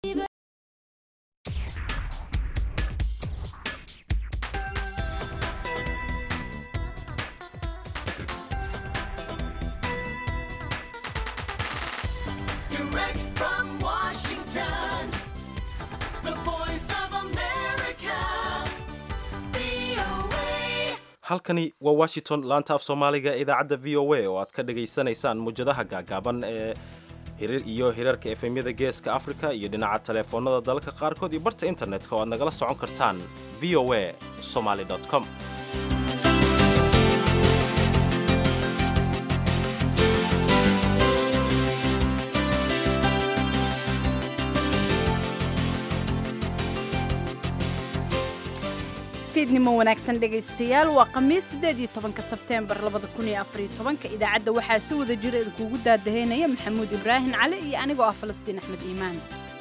Direct from Washington, the voice of America, VOA. halkani waa washington laanta af soomaaliga ee idaacadda v o a oo aad ka dhagaysanaysaan muwjadaha gaagaaban ee hirir iyo hirarka efemyada geeska afrika iyo dhinaca taleefoonada dalalka qaarkood iyo barta internetka oo aad nagala socon kartaan v o a somaly com fiidnimo wanaagsan dhegaystayaal waa khamiis sideed iyo tobanka sebteembar labada kun iyo afariyo tobanka idaacadda waxaa si wada jira idinkuugu daadaheynaya maxamuud ibraahim cali iyo anigoo ah falastiin axmed iimaan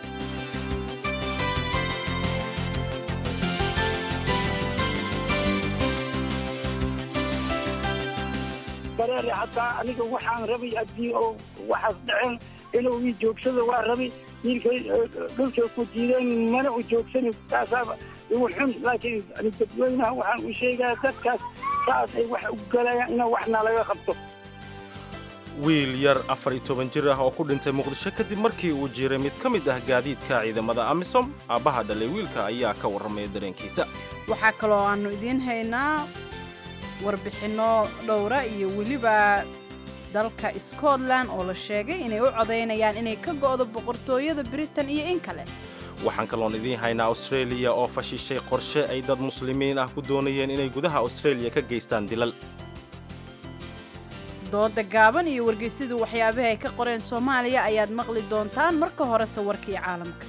bareere hataa aniga waxaan rabay haddii oo waxaas dhaceen inuu ii joogsado waa rabay wiilkay dhulkay ku diideen mana u joogsani taasaaba igu xun laakiin dadweynaha waxaan u sheegaa dadkaas saas ay wax u galayaan ina waxna laga qabto wiil yar afar iyo toban jir ah oo ku dhintay muqdisho kadib markii uu jiray mid ka mid ah gaadiidka ciidamada amisom aabbaha dhalay wiilka ayaa ka warramaya dareenkiisa waxaa kaloo aanu idiin haynaa warbixinno dhowra iyo weliba dalka scotland oo la sheegay inay u codaynayaan inay ka go'do boqortooyada britain iyo in kale waxaan kaloon idiin haynaa australia oo fashishay qorshe ay dad muslimiin ah ku doonayeen inay gudaha australia ka geystaan dilal dooda gaaban iyo wargeysyadu waxyaabahi ay ka qoreen soomaaliya ayaad maqli doontaan marka horese warkii caalamka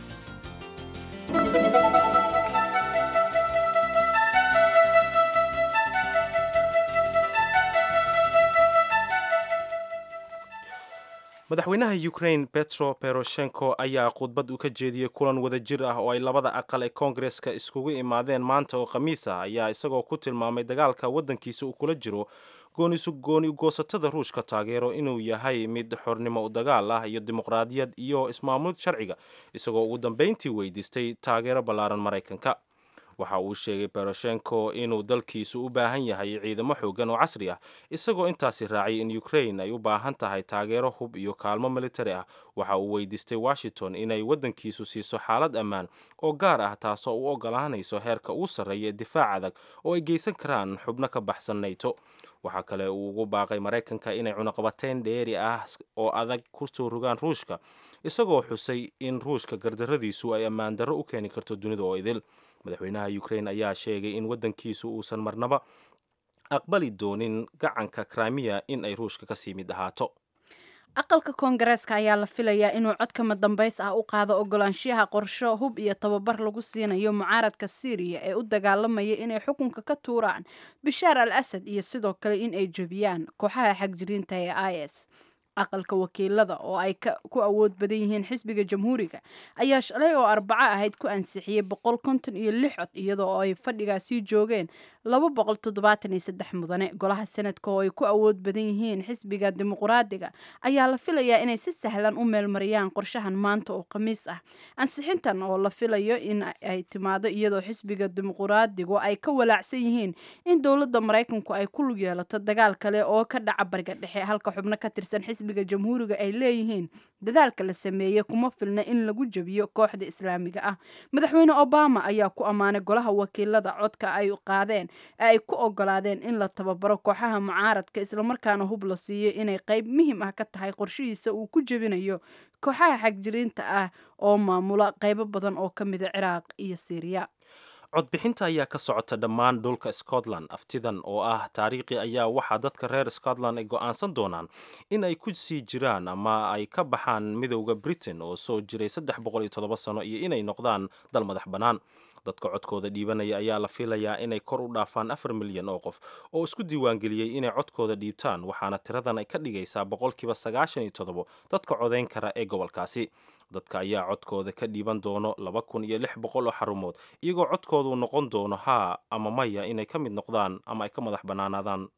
madaxweynaha ukraine petro beroshenko ayaa khudbad u ka jeediyey kulan wada jir ah oo ay labada aqal ee koongareska iskugu imaadeen maanta oo khamiis ah ayaa isagoo ku tilmaamay dagaalka waddankiisa uu kula jiro goonisu gooni goosatada ruushka taageero inuu yahay mid xornimo u dagaal ah iyo dimuqraadiyad iyo ismaamulid sharciga isagoo ugu dambayntii weydiistay taageero ballaaran maraykanka waxa uu sheegay beroshenko inuu dalkiisu u baahan yahay ciidamo xoogan oo casri ah isagoo intaasi raacay in ukraine ay u baahan tahay taageero hub iyo kaalmo militari ah waxa uu weydiistay washington inay waddankiisu siiso xaalad ammaan oo gaar ah taasoo u ogolaanayso heerka ugu sarreeya ee difaac adag oo ay geysan karaan xubno ka baxsan nato waxaa kale uu ugu baaqay maraykanka inay cunaqabateyn dheeri ah oo adag ku soo rogaan ruushka isagoo xusay in ruushka gardarradiisu ay ammaan darro u keeni karto dunida oo idil madaxweynaha ukraine ayaa sheegay in waddankiisu uusan marnaba aqbali doonin gacanka krimiya in ay ruushka kasii mid ahaato aqalka koongareeska ayaa la filayaa inuu codkama dambays ah u qaado ogolaanshiyaha qorsho hub iyo tababar lagu siinayo mucaaradka syriya ee u dagaalamaya inay xukunka ka tuuraan bishaar al asad iyo sidoo kale in ay jebiyaan kooxaha xagjiriinta ee i s aqalka wakiilada oo ay ku awood badan yihiin xisbiga jamhuuriga ayaa shalay oo arbaco ahayd ku ansixiyey boqol konton iyo lix cod iyadoo ay fadhigaasii joogeen laba boqol toddobaatan iyo saddex mudane golaha sanadka oo ay ku awood badan yihiin xisbiga dimuqraadiga ayaa la filayaa inay si sahlan u meelmariyaan qorshahan maanta oo khamiis ah ansixintan oo la filayo in ay timaado iyadoo xisbiga dimuqraadigu ay ka walaacsan yihiin in dowladda maraykanku ay ku lug yeelato dagaal kale oo ka dhaca bariga dhexe halka xubno ka tirsan xisbiga jamhuuriga ay leeyihiin dadaalka la sameeyey kuma filna in lagu jebiyo kooxda islaamiga ah madaxweyne obama ayaa ku ammaanay golaha wakiilada codka ay qaadeen ee ay ku ogolaadeen in la tababaro kooxaha mucaaradka islamarkaana hub la siiyo inay qayb muhiim ah ka tahay qorshihiisa uu ku jebinayo kooxaha xagjiriinta ah oo maamula qaybo badan oo ka mida ciraaq iyo siiriya codbixinta ayaa ka socota dhammaan dhulka scotland aftidan oo ah taariikhi ayaa waxaa dadka reer scotland ay go'aansan doonaan in ay ku sii jiraan ama ay ka baxaan midowda britain oo soo jiray saddex boqol iyo toddoba sano iyo inay noqdaan dal madax bannaan dadka codkooda dhiibanaya ayaa la filayaa inay kor u dhaafaan afar milyan oo qof oo isku diiwaangeliyey inay codkooda dhiibtaan waxaana tiradan ay ka dhigaysaa boqolkiiba sagaashan iyo toddobo dadka codayn kara ee gobolkaasi dadka ayaa codkooda ka dhiiban doono laba kun iyo lix boqol oo xarumood iyagoo codkoodu noqon doono haa ama maya inay ka mid noqdaan ama ay ka madax bannaanaadaan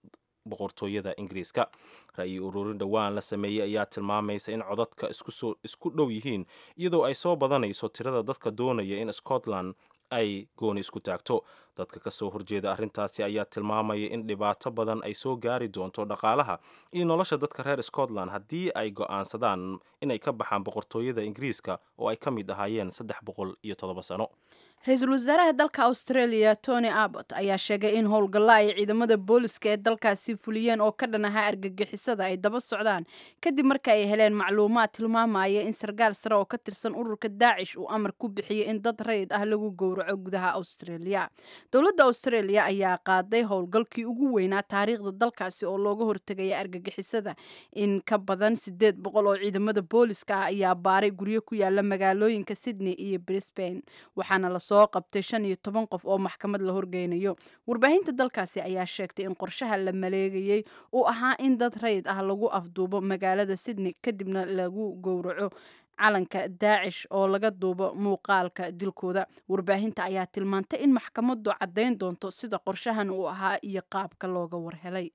boqortooyada ingiriiska ra-yi ururin dhowaan la sameeyey ayaa tilmaamaysa in codadka isku dhow yihiin iyadoo ay soo badanayso tirada dadka doonaya in scotland ay gooni isku taagto dadka kasoo horjeeda arrintaasi ayaa tilmaamaya in dhibaato badan ay soo gaari doonto dhaqaalaha iyo nolosha dadka reer scotland haddii ay go'aansadaan inay ka baxaan boqortooyada ingiriiska oo ay ka mid ahaayeen saddex boqol iyo toddoba sano ra-iisul wasaaraha dalka australia tony abbott ayaa sheegay in howlgalla ay ciidamada booliska ee dalkaasi fuliyeen oo ka dhan ahaa argagixisada ay daba socdaan kadib marka ay heleen macluumaad tilmaamaya in sarkaal sare oo ka tirsan ururka daacish uu amar ku bixiyey in dad rayid ah lagu gowraco gudaha australia dowladda australia ayaa qaaday howlgalkii ugu weynaa taariikhda dalkaasi oo looga hortegaya argagixisada in ka badan sideed boqol oo ciidamada booliska ah ayaa baaray guryo ku yaala magaalooyinka sydney iyo brisbane waxaana la soo qabtay shan iyo toban qof oo maxkamad la horgeynayo warbaahinta dalkaasi ayaa sheegtay in qorshaha la maleegayey uu ahaa in dad rayid ah lagu afduubo magaalada sydney kadibna lagu gowraco calanka daacish oo laga duubo muuqaalka dilkooda warbaahinta ayaa tilmaantay in maxkamadu caddayn doonto sida qorshahan uu ahaa iyo qaabka looga warhelay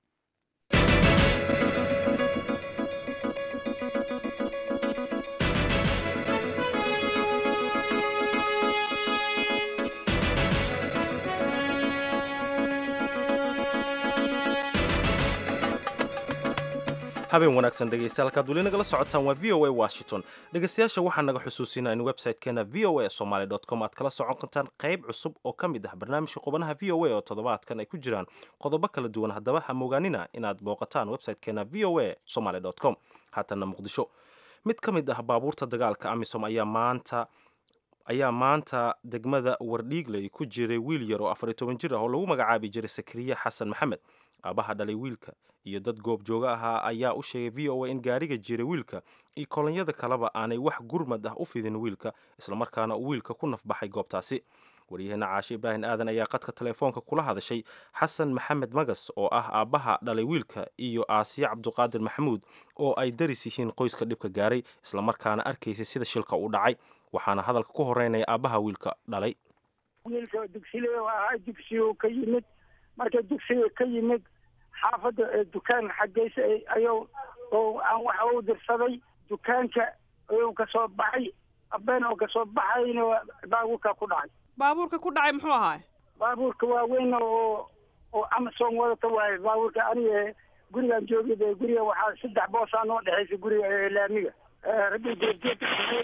habeen wanaagsan dhegeystayaal halkaad weli nagala socotaan waa v o a washington dhegeystayaasha waxaa naga xusuusinaa in website-keena v o a somaly com aad kala socon kartaan qayb cusub oo ka mid ah barnaamijka qubanaha v o a oo toddobaadkan ay ku jiraan qodobo kala duwan haddaba ha moogaanina inaad booqataan website-keena v o a somaly com haatana muqdisho mid ka mid ah baabuurta dagaalka amisom ayaa maanta ayaa maanta degmada wardhiigley ku jiray wiil yar oo afariy toban jir ah oo lagu magacaabi jiray sakariye xasan maxamed aabaha dhalay wiilka iyo dad goob jooga ahaa ayaa u sheegay v o a in gaariga jiray wiilka iyo kolonyada kaleba aanay wax gurmad ah u fidin wiilka islamarkaana uu wiilka ku nafbaxay goobtaasi waryaheena caashe ibraahim aadan ayaa qadka telefoonka kula hadashay xasan maxamed magas oo ah aabbaha dhalay wiilka iyo aasiya cabduqaadir maxamuud oo ay daris yihiin qoyska dhibka gaaray islamarkaana arkaysay sida shilka u dhacay waxaana hadalka ku horeynaya aabbaha wiilka dhalay wiilka dugsilee ahaa dugsigu ka yimid marka dugsiga ka yimid xaafadda dukaan xageysa ayuu aan waxa u dirsaday dukaanka ayuu kasoo baxay abeen oo kasoo baxayna baabuurka ku dhacay baabuurka ku dhacay muxuu ahaay baabuurka waaweyn oo oo amazon wadata waaye baabuurka aniga gurigaan joogay guriga waxaa saddex boosaa noo dhexaysa guriga laamiga raggi jeerjeerka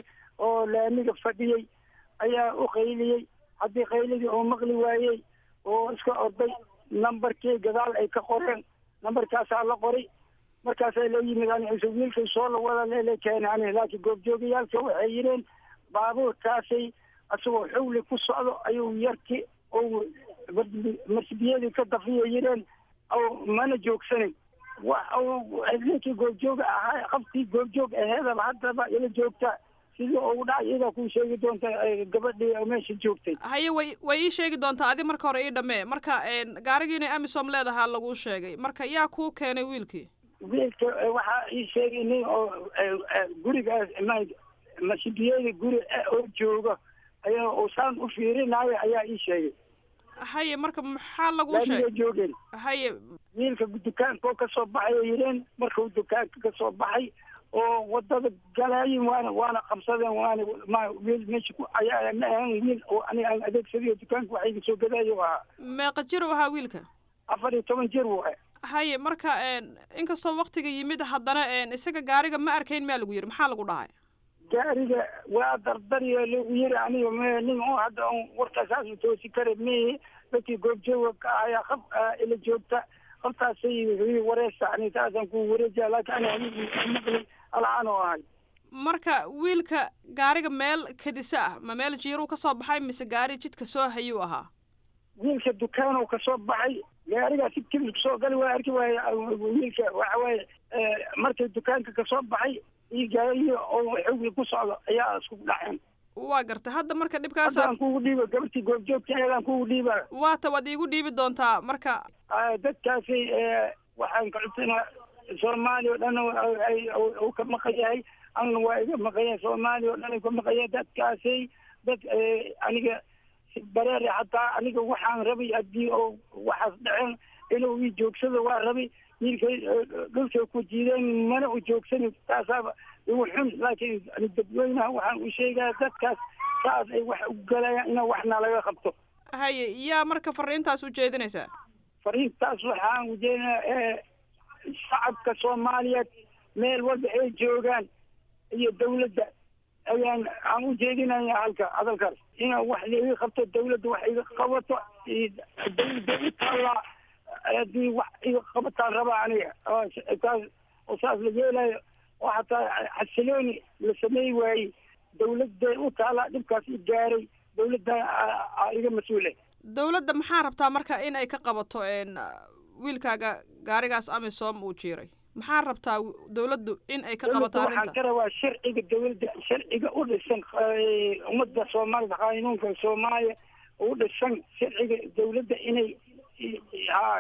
oo laamiga fadhiyey ayaa u qayliyey haddii qayligii oo maqli waayey oo iska orday numbarkii gadaal ay ka qoreen numbarkaasaa la qoray markaasaa la yimid aniisa wiilkay soo la wada leele keena ani laakiin goobjoogayaalka waxay yidheen baabuurkaasay isagoo xawli ku socdo ayuu yarki ou masbiyadii ka dafiya yidheen mana joogsanin ninkii goobjooga ahaa qabtii goobjoog aheedaba haddaba ila joogta sidii ugu dhacay iyadaa kuu sheegi doonta gabadhii meesha joogtay haye way way ii sheegi doontaa adi marka hore ii dhammee marka gaarigii inay amisom leedahaa laguu sheegay marka yaa kuu keenay wiilkii wiilka waxaa ii sheegay nin oo gurigaas masibiyada guri oo jooga ayaa usaan u fiirinaayo ayaa ii sheegay haye marka maxaa laguu laamiga sheegay joogeen haye wiilka dukaanka oo kasoo baxay ay yidheen markuu dukaanka kasoo baxay oo wadada galaayin waana waana qabsadeen waana ma wiil meesha ku ayaa ma ahan wiil oo aniga aan adeegsadayo dukaanka waxa iga soo gadaayo ahaa meeqa jir u ahaa wiilka afar iyo toban jir wuu ah haye marka inkastoo waktiga yimid haddana isaga gaariga ma arkayn maa lagu yidhi maxaa lagu dhahay gaariga waa dardariyo lagu yiri aniga me nin oo hadda on warkaasaas toosi kara mihi dadkii goobjooga ka ayaa qab ila joogta qabtaasay wareesa ani taasaan ku wareejiya laakiin ani anigu maqli alcaan oo ahay marka wiilka gaariga meel kadisa ah ma meel jiiruu ka soo baxay mise gaari jidka soo hayuu ahaa wiilka dukaanoo kasoo baxay gaarigaa si kibir soo gali waa arki waaye wiilka waxa waaye markay dukaanka kasoo baxay iyo gaariyi oo xawli ku socdo ayaa isku dhaceen waa gartay hadda marka dhibkaasa haddaan kugu dhiiba gabartii goobjoogta ayadaan kugu dhiiba waata waad iigu dhiibi doontaa marka dadkaasi waxaan ka codsanaa soomaaliya oo dhan ay uu ka maqan yahay anna waa iga maqan yahay soomaaliya oo dhan ay ka maqan yahay dadkaasi dad aniga si bareere hataa aniga waxaan rabay haddii oo waxaas dhaceen inuu ii joogsado waa rabay wiilkay dhulkay ku jiideen mana u joogsanin taasaaba igu xun laakiin dadweynaha waxaan u sheegaya dadkaas saas ay wax u galayaan ina waxna laga qabto haye yaa marka fariintaas u jeedinaysaa fariintaas waxaan ujeedinaa ee shacabka soomaaliyeed meel walba ay joogaan iyo dawladda ayaan aan u jeedinaya halka hadalkaas ina wax laiga qabto dawladda wax iga qabato dawladda u taallaa haddii wax iga qabataan rabaa aniga taas oo saas la yeelayo oo hataa xasilooni la sameey waayey dawladday u taallaa dhibkaas i gaaray dawladda a iga mas-uule dawladda maxaa rabtaa marka in ay ka qabato wiilkaaga gaarigaas amisom uu jiiray maxaa rabtaa dawladdu in ay ka qabato waxaan arrinta ka rabaa sharciga dawladda sharciga u dhisan ummadda soomaalida qaanuunka soomaaliya u dhisan sharciga dawladda inay ha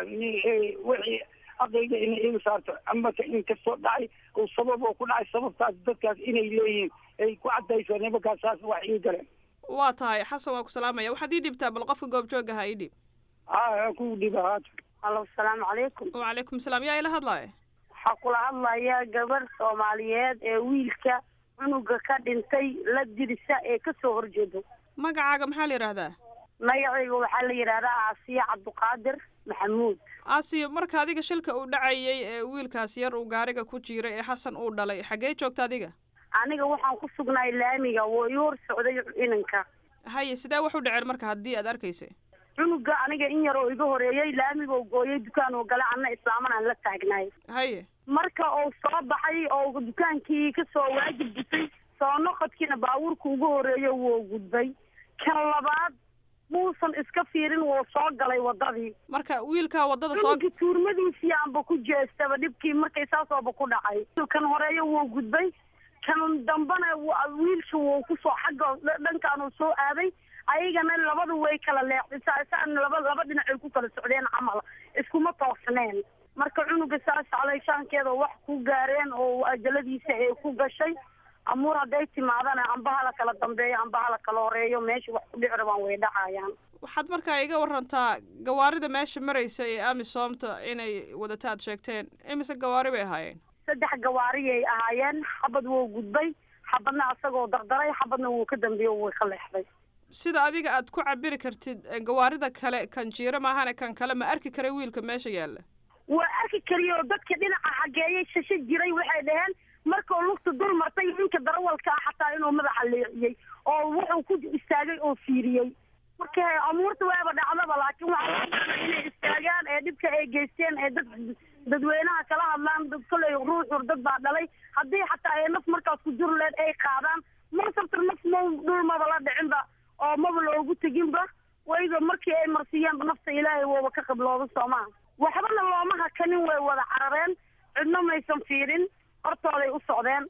wixii aqliga inay iga saarto amaka inkastoo dhacay oo sabab oo ku dhacay sababtaas dadkaas inay leeyihiin ay ku caddayso nimankaas saas wax ii galeen waa tahay xasan waa ku salaamaya waxaad ii dhibtaa bal qofka goobjooga ha ii dhib ha ku dhiba haata alo asalaamu calaykum wacalaykum salaam yaa ila hadlaaya waxaa kula hadlaya gabarh soomaaliyeed ee wiilka cunuga ka dhintay la dirisa ee kasoo horjeedo magacaaga maxaa la yidhaahdaa magacayga waxaa la yidhaahdaa aasiya cabdiqaadir maxamuud aasiyo marka adiga shilka uu dhacayay ee wiilkaas yar uu gaariga ku jiiray ee xasan uu dhalay xaggee joogta adiga aniga waxaan ku sugnaay laamiga woo ii hor socday inanka haye sidee wax u dhaceen marka haddii aad arkaysay cunuga aniga in yar oo iga horeeyey laamiga oo gooyay dukaan oo gale anna islaaman aan la taagnaay haye marka uu soo baxay oo dukaankii kasoo waajib gutay soo noqodkiina baabuurka ugu horeeyo wuu gudbay kan labaad muusan iska fiirin wuu soo galay wadadii marka wiilkaa waddada soo cununkii tuurmadiisii aanba ku jeestaba dhibkii markay saasooba ku dhacay kan horeeyo wuu gudbay kan dambana wiilka wuu kusoo xagga dhankaanuu soo aaday ayagana labadu way kala leexday saan laba laba dhinacay ku kala socdeen camal iskuma toosneen marka cunuga saas caleyshaankeeda wax ku gaareen oo ajaladiisa ay ku gashay amuur hadday timaadana amba hala kala dambeeyo amba hala kala horeeyo meesha wax ku dhici rabaan way dhacayaan waxaad markaa iga warantaa gawaarida meesha maraysa ee amisoomta inay wadata aad sheegteen imise gawaari bay ahaayeen saddex gawaariyay ahaayeen xabad wuu gudbay xabadna asagoo dardaray xabadna wuu ka dambeeyo way ka leexday sida adiga aad ku cabiri kartid gawaarida kale kan jiiro maahane kan kale ma arki karay wiilka meesha yaalla waa arki kariyo dadka dhinaca xageeyay shasho jiray waxay dhaheen markuu lugta dul martay ninka darawalka ah xataa inuu madaxa leexiyey oo wuxuu ku istaagay oo fiiriyey marka amuurta waaba dhacdaba laakiin waxaa loo baahnaa inay istaagaan ee dhibka ay geysteen ee dad dadweynaha kala hadlaan dad kolley ruuxur dad baa dhalay haddii xataa ay naf markaas ku jur leed ay qaadaan marsabta naf ma dhul maba la dhicinba oo maba loogu teginba wayba markii ay marsiiyeenba nafta ilaahay wooba ka qiblooda soomaha waxbana looma hakanin way wada carareen cidno maysan fiirin hortooday u socdeen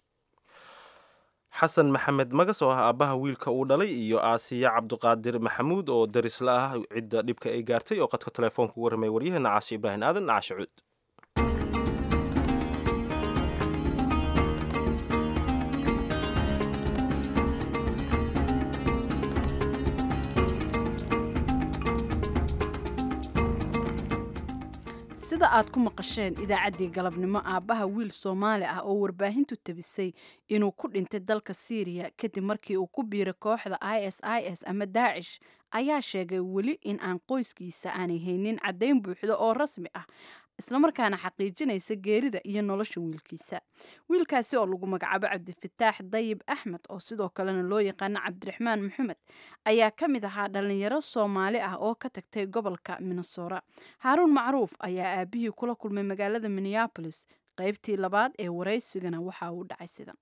xasan maxamed magas oo ah aabbaha wiilka uu dhalay iyo aasiya cabdiqaadir maxamuud oo darisla ah cidda dhibka ay gaartay oo qadka telefoonka ugu warramay waryaheena caashi ibraahim aadan caashi cuud sida aad ku maqasheen idaacaddii galabnimo aabbaha wiil soomaali ah oo warbaahintu tabisay inuu ku dhintay dalka siiriya kadib markii uu ku biiray kooxda i s i s ama daacish ayaa sheegay weli in aan qoyskiisa aanay haynin caddayn buuxda oo rasmi ah islamarkaana xaqiijinaysa geerida iyo nolosha wiilkiisa wiilkaasi oo lagu magacaabo cabdifataax dayib axmed oo sidoo kalena loo yaqaano cabdiraxmaan maxamed ayaa ka mid ahaa dhalinyaro soomaali ah oo ka tagtay gobolka minnesora haaruun macruuf ayaa aabihii kula kulmay magaalada minneabolis qaybtii labaad ee waraysigana waxa uu dhacay sidan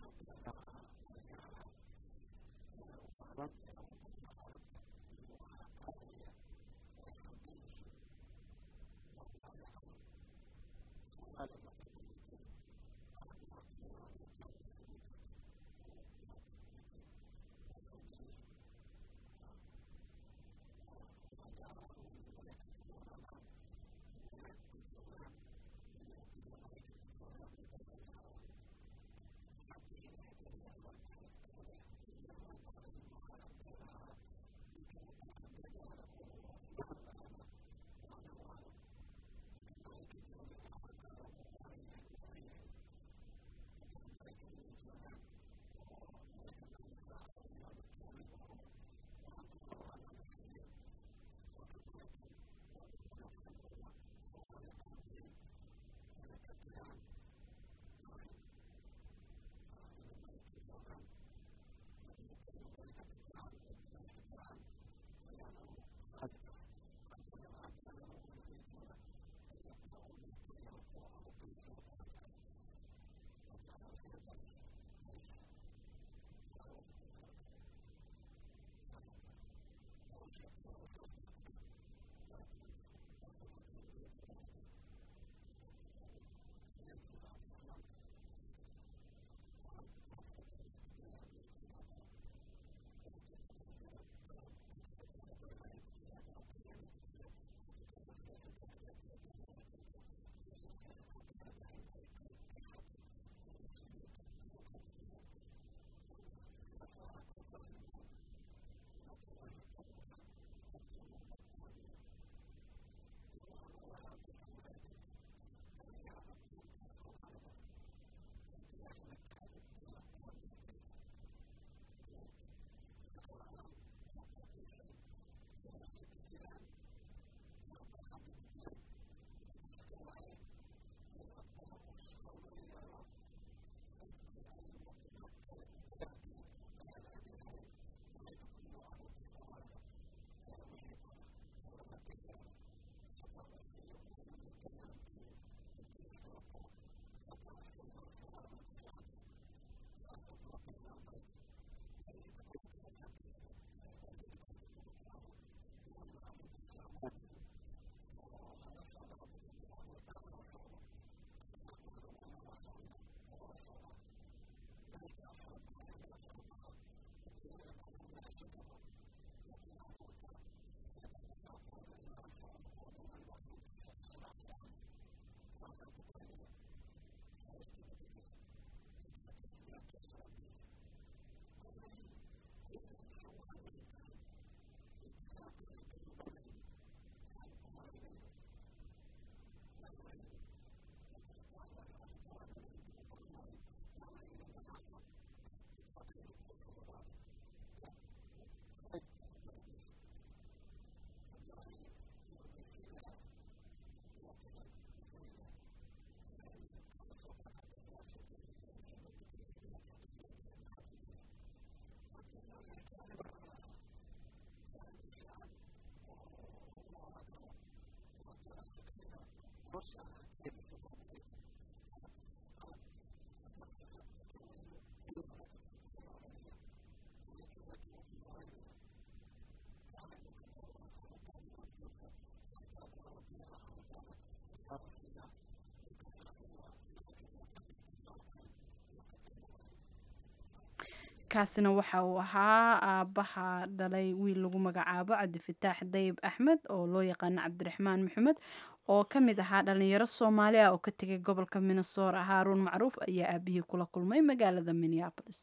kaasina waxa uu ahaa aabbaha dhalay wiil lagu magacaabo cabdifataax dayib axmed oo loo yaqaano cabdiraxmaan maxamed oo ka mid ahaa dhalinyaro soomaali ah oo ka tegay gobolka minnesota haaruun macruuf ayaa aabihii kula kulmay magaalada minneapolis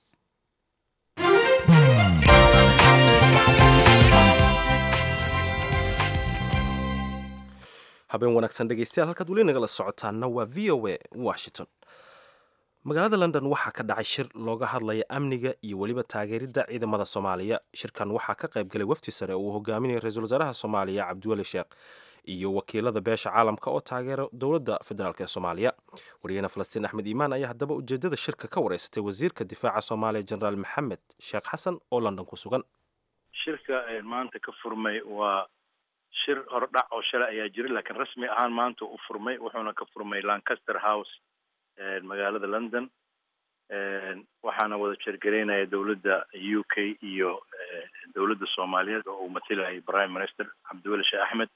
habeen wanaagsan dhegeystayaal halkaad weli nagala socotaana waa v o a washington magaalada london waxaa ka dhacay shir looga hadlaya amniga iyo weliba taageeridda ciidamada soomaaliya shirkan waxaa ka qayb galay wafdi sare oo uu hogaaminaya ra-iisul wasaaraha soomaaliya cabdiweli sheekh iyo wakiilada beesha caalamka oo taageera dowladda federaalk ee soomaaliya wariyahena falastiin axmed iimaan ayaa haddaba ujeedada shirka ka wareysatay wasiirka difaaca soomaaliya jenaraal maxamed sheekh xasan oo london ku sugan shirka maanta ka furmay waa shir hordhac oo shalay ayaa jira laakiin rasmi ahaan maanta u furmay wuxuuna ka furmay lancaster house magaalada london waxaana wada jeergaraynaya dowladda u k iyo dowladda soomaaliyeed oo uu matilayay prime minister cabdiweli sheekh axmed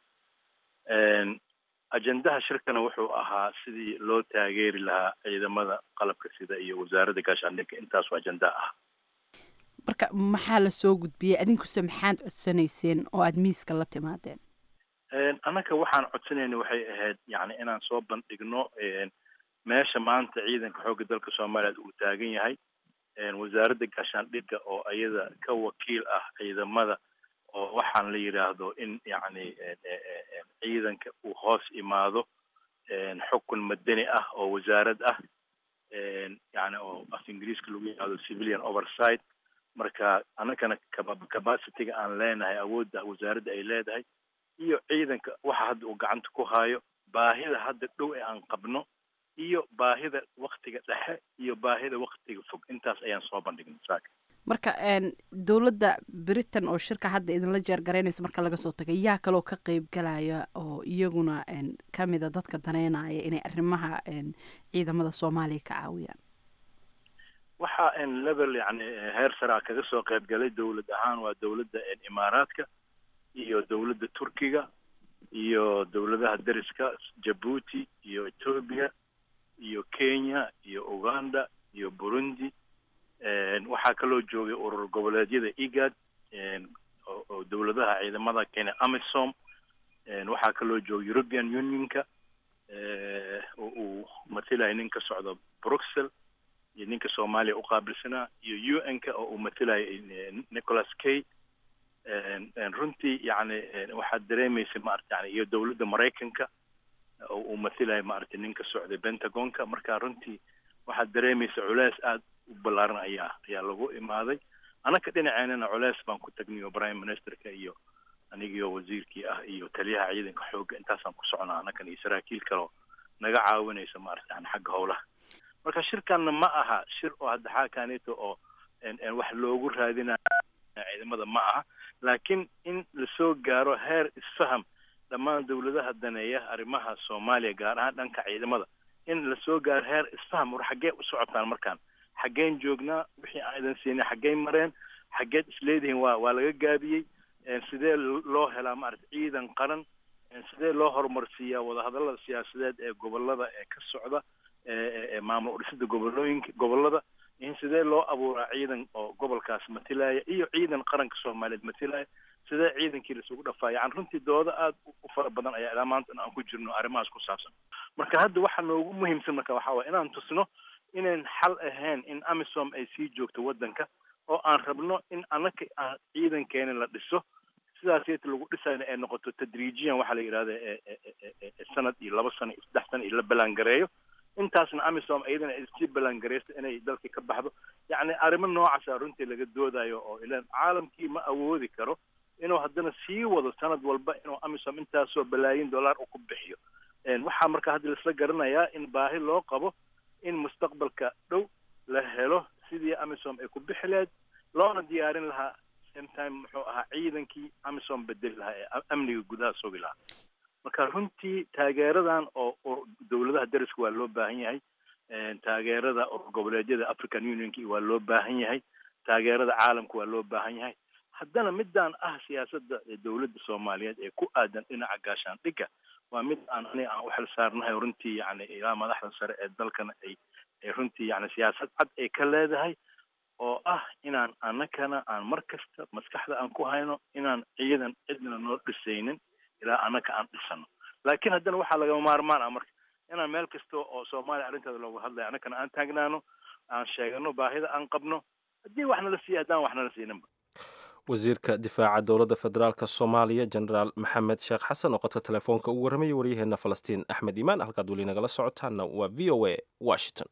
ajendaha shirkana wuxuu ahaa sidii loo taageeri lahaa ciidamada qalabka sida iyo wasaaradda gaashaandhigga intaasu ajenda ah marka maxaa la soo gudbiyey adinkuse maxaad codsanayseen oo aada miiska la timaadeen annaka waxaan codsanayna waxay ahayd yani inaan soo bandhigno meesha maanta ciidanka xoogga dalka soomaaliyeed uu taagan yahay wasaaradda gaashaandhigga oo iyada ka wakiil ah ciidamada oo waxaan la yidhaahdo in yacni ciidanka uu hoos imaado xukun madani ah oo wasaarad ah yani oo af ingiriiska lagu yidhahdo civilian oversight marka annagana capacityga aan leenahay awoodda wasaaradda ay leedahay iyo ciidanka waxa hadda uu gacanta ku haayo baahida hadda dhow ee aan qabno iyo baahida waktiga dhexe iyo baahida waktiga fog intaas ayaan soo bandhignay saaka marka dowladda britain oo shirka hadda idinla jeergaraynaysa marka laga soo tagay yaa kaloo ka qeyb galaya oo iyaguna kamida dadka daneynaya inay arrimaha ciidamada soomaaliya ka caawiyaan waxa level yani heer saraa kaga soo qeyb galay dowlad ahaan waa dowladda imaaraadka iyo dowladda turkiga iyo dowladaha deriska jabuuti iyo ethoobia iyo kenya iyo uganda iyo burundi waxaa kaloo joogay urur goboleedyada egad oo dowladaha ciidamada kenya amisom waxaa kaloo joogay european unionka oo uu matilaya nin ka socda bruxel iyo ninka soomaaliya uqaabilsanaa iyo u n ka oo uu matilaya nicholas kay runtii yani waxaad dareemaysa maarata yani iyo dowladda maraykanka oo uu matilaya maarata nin ka socday pentagonka marka runtii waxaad dareemaysa culeys aada u ballaaran ayaa ayaa lagu imaaday annaka dhinaceenana culeys baan ku tagnay oo prime ministerka iyo anigio wasiirkii ah iyo taliyaha ciidanka xoogga intaasaan ku socnaa annakan iyo saraakiil kaleo naga caawinaysa maarata yani xagga howlaha marka shirkanna ma aha shir oo hadda xaakaneto oo wax loogu raadinayo ciidamada ma aha laakiin in lasoo gaaro heer isfaham dhammaan dowladaha daneeya arrimaha soomaaliya gaar ahaan dhanka ciidamada in lasoo gaaro heer isfaham war xaggee u socotaan markaan xaggeen joognaa wixii aan idan siinay xaggey mareen xaggeed isleedihiin waa waa laga gaabiyey sidee loo helaa maarata ciidan qaran sidee loo horumarsiiyaa wadahadallada siyaasadeed ee gobolada ee ka socda maamul udhisida gobolooyinka gobolada in sidee loo abuuraa ciidan oo gobolkaas matilaya iyo ciidan qaranka soomaaliyeed matilaya sidee ciidankii laisugu dhafaa yani runtii dooda aada u fara badan ayaa ilaa maanta aan ku jirno arrimahaas ku saabsan marka hadda waxa noogu muhiimsan marka waxaa waye inaan tusno inayn xal ahayn in amisom ay sii joogto waddanka oo aan rabno in annaka aan ciidankeena la dhiso sidaas yata lagu dhisayna ay noqoto tadriijiyan waxaa la yidhahda sanad iyo laba sano iyo saddex sano iyo la ballaangareeyo intaasna amisom iyadana ay sii ballaangareysto inay dalkii ka baxdo yacni arrimo noocaasa runtii laga doodayo oo ilaan caalamkii ma awoodi karo inuu haddana sii wado sanad walba inuu amisom intaasoo balaayin dollar u ku bixiyo waxaa marka hadda laisla garanayaa in baahi loo qabo in mustaqbalka dhow la helo sidii amisom ay ku bixi lahayd loona diyaarin lahaa same time muxuu ahaa ciidankii amisom bedeli lahaa ee amniga gudaha sugi lahaa marka runtii taageeradan oo dowladaha deriska waa loo baahan yahay taageerada goboleedyada african unionki waa loo baahan yahay taageerada caalamka waa loo baahan yahay haddana midaan ah siyaasadda dowladda soomaaliyeed ee ku aadan dhinaca gaashaandhigga waa mid aan ani aan u xil saarnahay runtii yani ilaa madaxda sare ee dalkana ay ay runtii yani siyaasad cad ay ka leedahay oo ah inaan annakana aan mar kasta maskaxda aan ku hayno inaan ciidan cidna noo dhisaynin ilaa annaka aan dhisano laakiin haddana waxaa lagama maarmaan ah marka inaan meel kasta oo soomaaliya arrinteeda looga hadlayo annakana aan taagnaano aan sheegano baahida aan qabno haddii wax nala siiya haddaan wax nala siininba wasiirka difaaca dowladda federaalk soomaaliya jenaraal maxamed sheekh xasan oo qodka telefoonka ugu warramayay waryaheena falastiin axmed iimaan halkaad weli nagala socotaanna waa v o a washington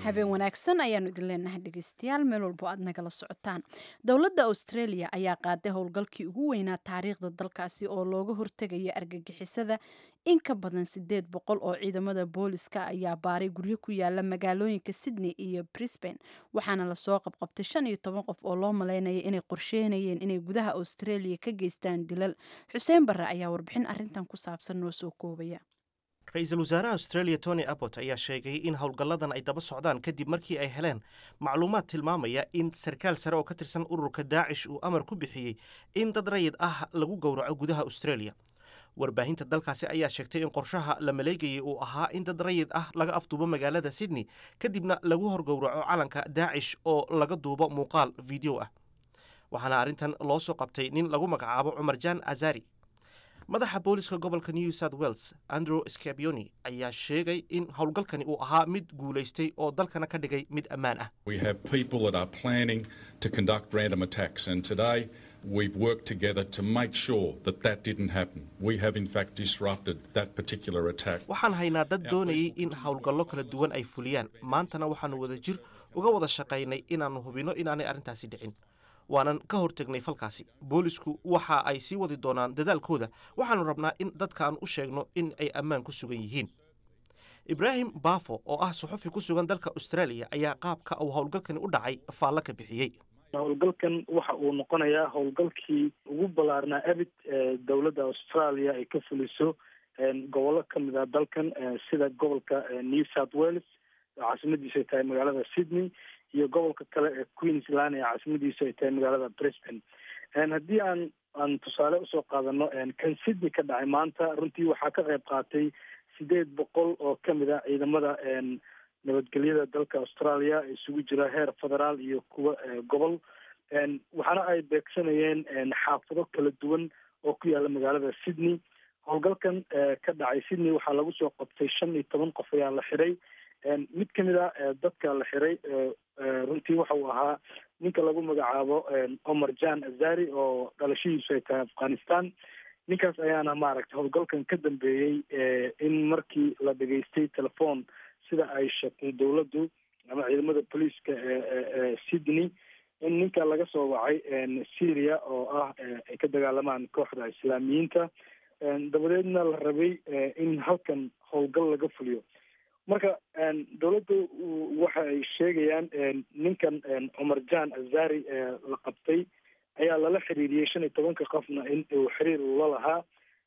habeen wanaagsan ayaanu idin leenahay dhegeystayaal meel walbo aad nagala socotaan dowladda australia ayaa qaaday howlgalkii ugu weynaa taariikhda dalkaasi oo looga hortegaya argagixisada in ka badan sideed boqol oo ciidamada booliska ayaa baaray guryo ku yaala magaalooyinka sydney iyo brisbane waxaana lasoo qabqabtay shan iyo toban qof oo loo maleynaya inay qorsheynayeen inay gudaha australia ka geystaan dilal xuseen barre ayaa warbixin arintan ku saabsan noo soo koobaya ra-iisul wasaaraha australia tony abbot ayaa sheegay in howlgalladan ay daba socdaan kadib markii ay heleen macluumaad tilmaamaya in sarkaal sare oo ka tirsan ururka daacish uu amar ku bixiyey in dad rayid ah lagu gowraco gudaha australia warbaahinta dalkaasi ayaa sheegtay in qorshaha la maleegayay uu ahaa in dad rayid ah laga afduubo magaalada sydney kadibna lagu horgowraco calanka daacish oo laga duubo muuqaal video ah waxaana arrintan loo soo qabtay nin lagu magacaabo cumar jan azari madaxa booliska gobolka new south wales andrew scabioni ayaa sheegay in howlgalkani uu ahaa mid guulaystay oo dalkana ka dhigay mid ammaan ah We have people that are planning to conduct random attacks, and today we've worked together to make sure that that didn't happen. We have, in fact, disrupted that particular attack. waxaan haynaa dad doonayay in howlgallo kala duwan ay fuliyaan maantana waxaannu wada jir uga wada shaqaynay inaannu hubinno inaanay arrintaasi dhicin waanan ka hortegnay falkaasi boolisku waxa ay sii wadi doonaan dadaalkooda waxaannu rabnaa in dadkaan u sheegno in ay ammaan ku sugan yihiin ibraahim baafo oo ah suxufi ku sugan dalka australia ayaa qaabka uu howlgalkani u dhacay faallo ka bixiyey howlgalkan waxa uu noqonayaa howlgalkii ugu ballaarnaa abid ee dowladda australia ay ka fuliso gobollo ka mid ah dalkan sida gobolka new south wales oo caasimadiisu ay tahay magaalada sydney iyo gobolka kale ee queensland ee caasimadiisu ay tahay magaalada brisbane haddii aan aan tusaale usoo qaadano kan sydney ka dhacay maanta runtii waxaa ka qayb qaatay sideed boqol oo kamid ah ciidamada nabadgelyada dalka australia isugu jira heer federaal iyo kuwa gobol waxaana ay beegsanayeen xaafado kala duwan oo ku yaala magaalada sydney howlgalkan ka dhacay sydney waxaa lagu soo qabtay shan iyo toban qof ayaa la xiray mid kamid a dadka la xiray runtii waxa uu ahaa ninka lagu magacaabo omar jan azari oo dhalashadiisu ay tahay afghanistan ninkaas ayaana maaragtay howlgalkan ka dambeeyey in markii la dhegaystay telephone sida ay sheegtay dowladdu ama ciidamada booliiska ee sydney in ninka laga soo wacay syria oo ah ay ka dagaalamaan kooxda islaamiyiinta dabadeedna la rabay in halkan howlgal laga fuliyo marka dowladdu waxa ay sheegayaan ninkan cumar jan azari la qabtay ayaa lala xiriiriyey shan iyo tobanka qofna in uu xiriir ula lahaa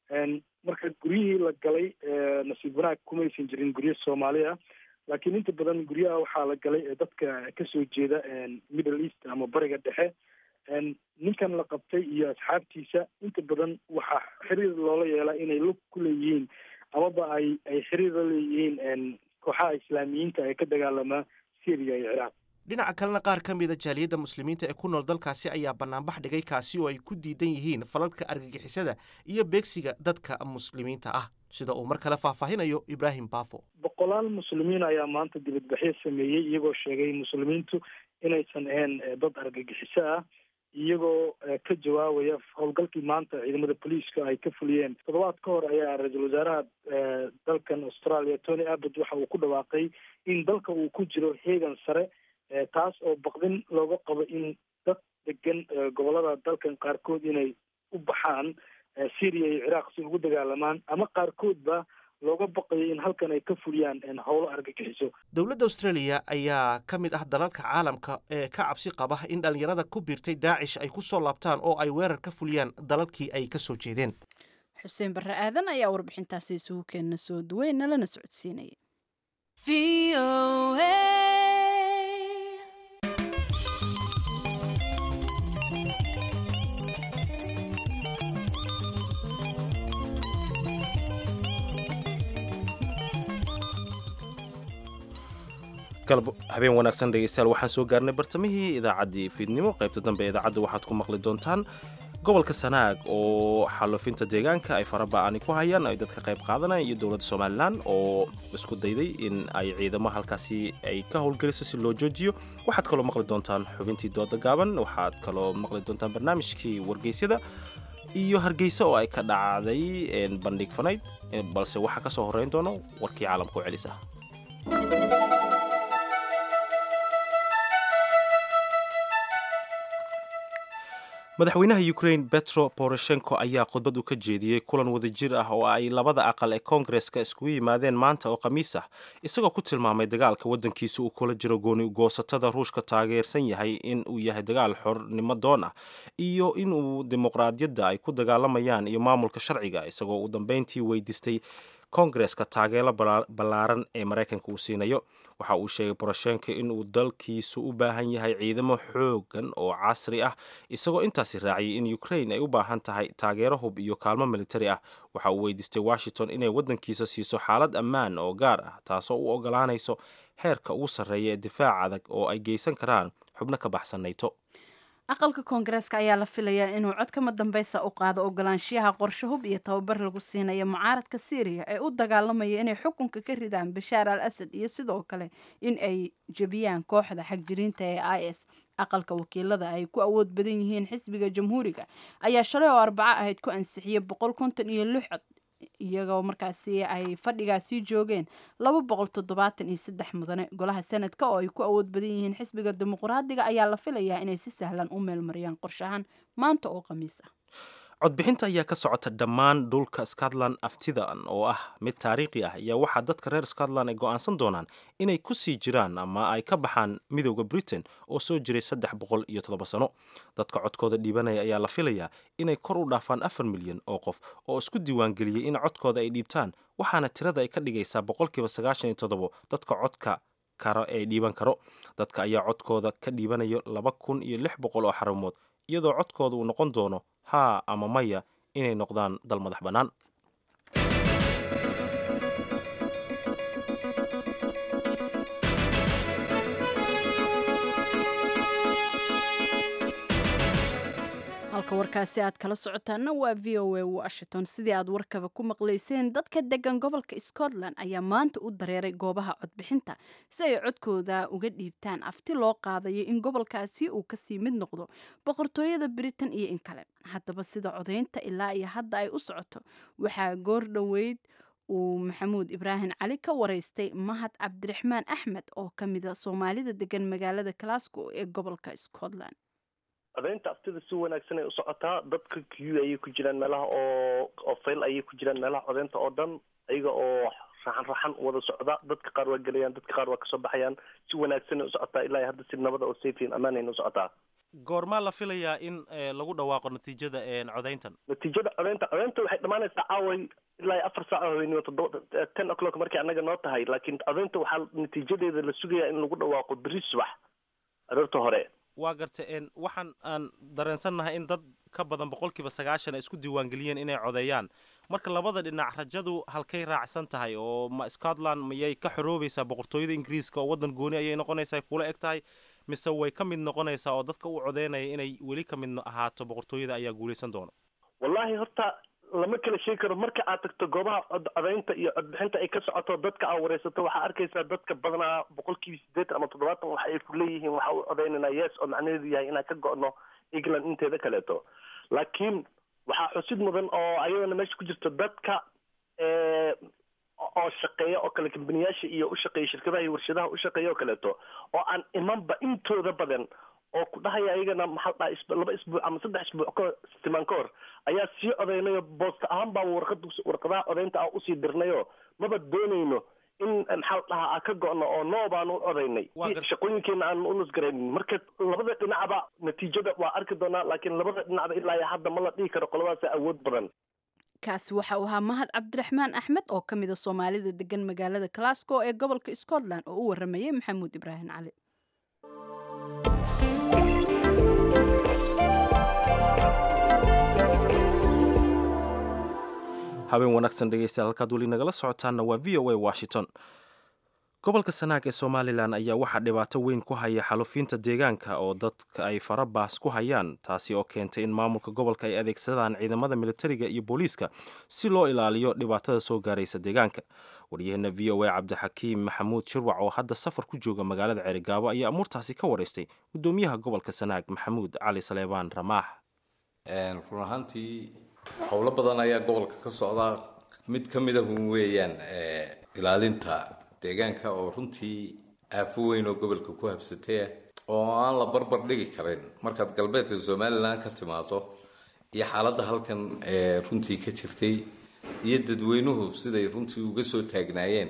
marka guryihii la galay nasiib wanaag kumaysan jirin guryo soomaaliya laakiin inta badan guryaha waxaa la galay dadka kasoo jeeda middle east ama bariga dhexe ninkan la qabtay iyo asxaabtiisa inta badan waxaa xiriir loola yeelaa inay lug ku leeyihiin amaba ay ay xiriir la leeyihiin kooxaha islaamiyiinta ee ka dagaalamaa syria iyo ciraaq dhinaca kalena qaar ka mida jaaliyadda muslimiinta ee ku nool dalkaasi ayaa banaanbax dhigay kaasi oo ay ku diidan yihiin falalka argagixisada iyo beegsiga dadka muslimiinta ah sida uu mar kale faahfaahinayo ibraahim baafo boqolaal muslimiin ayaa maanta dibadbaxyo sameeyey iyagoo sheegay muslimiintu inaysan ahayn dad argagixiso ah iyagoo ka jawaabaya howlgalkii maanta ciidamada booliiska ay ka fuliyeen toddobaad ka hor ayaa ra-iisul wasaaraha dalkan australia tony abbott waxa uu ku dhawaaqay in dalka uu ku jiro heegan sare taas oo baqdin looga qabo in dad degan gobolada dalkan qaarkood inay u baxaan syria iyo ciraaq si ugu dagaalamaan ama qaarkoodba looga baqayo in halkan ay ka fuliyaan howlo argagixiso dowladda australia ayaa ka mid ah dalalka caalamka ee ka cabsi qaba in dhallinyarada ku biirtay daacish ay ku soo laabtaan oo ay weerar ka fuliyaan dalalkii ay ka soo jeedeen xuseen barre aadan ayaa warbixintaasi isugu keenna soo duweyn nalana socodsiinaya galab habeen wanaagsan dhegeystayaal waxaan soo gaarnay bartamihii idaacaddii fiidnimo qaybta dambe ee idaacadda waxaad ku maqli doontaan gobolka sanaag oo xalufinta deegaanka ay faraba'ani ku hayaan ay dadka qayb qaadanayaan iyo dowladda somalilan oo isku dayday in ay ciidamo halkaasi ay ka howlgeliso si loo joojiyo waxaad kaloo maqli doontaan xubintii dooda gaaban waxaad kaloo maqli doontaan barnaamijkii wargeysyada iyo hargeysa oo ay ka dhacday bandhig fanayd balse waxaa ka soo horreyn doono warkii caalamka u celisa madaxweynaha ukraine petro poroshenko ayaa khudbad u ka jeediyey kulan wadajir ah oo ay labada aqal ee koongareska iskugu yimaadeen maanta oo khamiis ah isagoo ku tilmaamay dagaalka waddankiisa uu kula jiro gooni goosatada ruushka taageersan yahay in uu yahay dagaal xornimo doon ah iyo inuu dimuqraadiyadda ay ku dagaalamayaan iyo maamulka sharciga isagoo uu dambeyntii weydiistay koongareska taageero ballaaran ee maraykanka uu siinayo waxa uu sheegay boroshenko inuu dalkiisu u baahan yahay ciidamo xoogan oo casri ah isagoo intaasi raaciyay in ukraine ay u baahan tahay taageero hub iyo kaalmo militari ah waxa uu weydiistay washington inay waddankiisa siiso xaalad ammaan oo gaar ah taasoo u ogolaanayso heerka ugu sarreeya ee difaac adag oo ay geysan karaan xubno ka baxsan nayto aqalka koongareeska ayaa la filayaa inuu cod kama dambeysa u qaado ogolaanshiyaha qorshe hub iyo tababar lagu siinayo mucaaradka syriya ee u dagaalamaya inay xukunka ka ridaan bashaar al asad iyo sidoo kale in ay jebiyaan kooxda xagjiriinta ee i s aqalka wakiilada ay ku awood badan yihiin xisbiga jamhuuriga ayaa shalay oo arbaco ahayd ku ansixiyey boqol konton iyo lix cod iyagoo markaasi ay fadhigaasii joogeen laba boqol toddobaatan iyo saddex mudane golaha sanadka oo ay ku awood badan yihiin xisbiga dimuqraadiga ayaa la filayaa inay si sahlan u meelmariyaan qorshahan maanta oo khamiis ah codbixinta ayaa ka socota dhammaan dhulka scotland aftidan oo ah mid taariikhi ah ayaa waxaa dadka reer scotland ay go'aansan doonaan inay ku sii jiraan ama ay ka baxaan midooda britain oo soo jiray saddex boqol iyo toddoba sano dadka codkooda dhiibanaya ayaa la filayaa inay kor u dhaafaan afar milyan oo qof oo isku diiwaangeliyey in codkooda ay dhiibtaan waxaana tirada ay ka dhigaysaa boqolkiiba sagaashan iyo toddobo dadka codka karo ee dhiiban karo dadka ayaa codkooda ka dhiibanayo laba kun iyo lix boqol oo xarumood iyadoo codkooda uu noqon doono haa ama maya inay noqdaan dal madax bannaan halka warkaasi aad kala socotaana waa v o a washington sidii aad warkaba ku maqlayseen dadka degan gobolka scotland ayaa maanta u dareeray goobaha codbixinta si ay codkooda uga dhiibtaan afti loo qaadayo in gobolkaasi uu kasii mid noqdo boqortooyada britain iyo in kale haddaba sida codaynta ilaa iyo hadda ay u socoto waxaa goor dhoweyd uu maxamuud ibraahim cali ka wareystay mahad cabdiraxmaan axmed oo ka mida soomaalida degan magaalada glasgow ee gobolka scotland codaynta aftida si wanaagsan ay u socotaa dadka q ayay ku jiraan meelaha oo oo fayl ayay ku jiraan meelaha codaynta oo dhan ayaga oo raxan raxan wada socda dadka qaar waa gelayaan dadka qaar waa kasoo baxayaan si wanaagsan ay u socotaa ilaa iyo hadda si nabada oo safian ammaanayna u socotaa goormaa la filayaa in lagu dhawaaqo natiijada codayntan natiijada codaynta codaynta waxay dhammaanaysaa caaway ilaa iyo afar saaco haweenimo toddoba ten o'clock markay annaga noo tahay laakiin codaynta waxaa natiijadeeda la sugayaa in lagu dhawaaqo beri subax aroorta hore waa garta waxaan aan dareensannahay in dad ka badan boqolkiiba sagaashan ay isku diiwaangeliyeen inay codeeyaan marka labada dhinac rajadu halkay raacsan tahay oo ma scotland mayay ka xoroobaysaa boqortooyada ingiriiska oo waddan gooni ayay noqonaysaa kula eg tahay mise way ka mid noqonaysaa oo dadka u codeynaya inay weli ka mid ahaato boqortooyada ayaa guulaysan doona wallahi horta lama kala sheegi karo marka aad tagto goobaha cod codaynta iyo codbixinta ay ka socoto dadka aad wareysato waxaa arkaysaa dadka badanaa boqolkiiba siddeetan ama toddobaatan waxa ay ku leeyihiin waxa u codaynanaa yes oo macnaheedu yahay inaan ka go'no england inteeda kaleeto laakiin waxaa xusid mudan oo ayadana meesha ku jirto dadka oo shaqeeya oo kale kambaniyaasha iyo u shaqeeya shirkadaha iyo warshadaha u shaqeeya oo kaleeto oo aan imanba intooda badan oo ku dhahaya ayagana maxaa dhaha laba isbuuc ama saddex isbuuc ka timaan ka hor ayaa sii codaynayo boosta ahaan baa warqad warqadaha codaynta ah usii dirnayo maba doonayno in maxaa dhahaa aan ka go'no oo noo baan u codaynay si shaqooyinkeena aan u nusgaraynin marka labada dhinacba natiijada waa arki doonaa laakiin labada dhinacba ilaa iyo hadda ma la dhihi karo qoladaasa awood badan kaasi waxa uu ahaa mahad cabdiraxmaan axmed oo ka mida soomaalida degan magaalada glasgow ee gobolka scotland oo u waramayay maxamuud ibraahim cali habeen wanaagsan dhegeystayaal halkaad weli nagala socotaanna waa v o a washington gobolka sanaag ee somalilan ayaa waxaa dhibaato weyn ku haya xalufiinta deegaanka oo dadka ay farabaas ku hayaan taasi oo keentay in maamulka gobolka ay adeegsadaan ciidamada militariga iyo booliiska si loo ilaaliyo dhibaatada soo gaaraysa deegaanka waryaheena v o a cabdixakiim maxamuud shirwac oo hadda safar ku jooga magaalada ceerigaabo ayaa amuurtaasi ka waraystay gudoomiyaha gobolka sanaag maxamuud cali saleebaan ramaax run ahaantii howlo badan ayaa gobolka ka socda mid ka mid ahun weeyaan ilaalinta deegaanka oo runtii aafo weyn oo gobolka ku habsataya oo aan la barbar dhigi karin markaad galbeedka somalilan ka timaado iyo xaaladda halkan ee runtii ka jirtay iyo dadweynuhu siday runtii uga soo taagnaayeen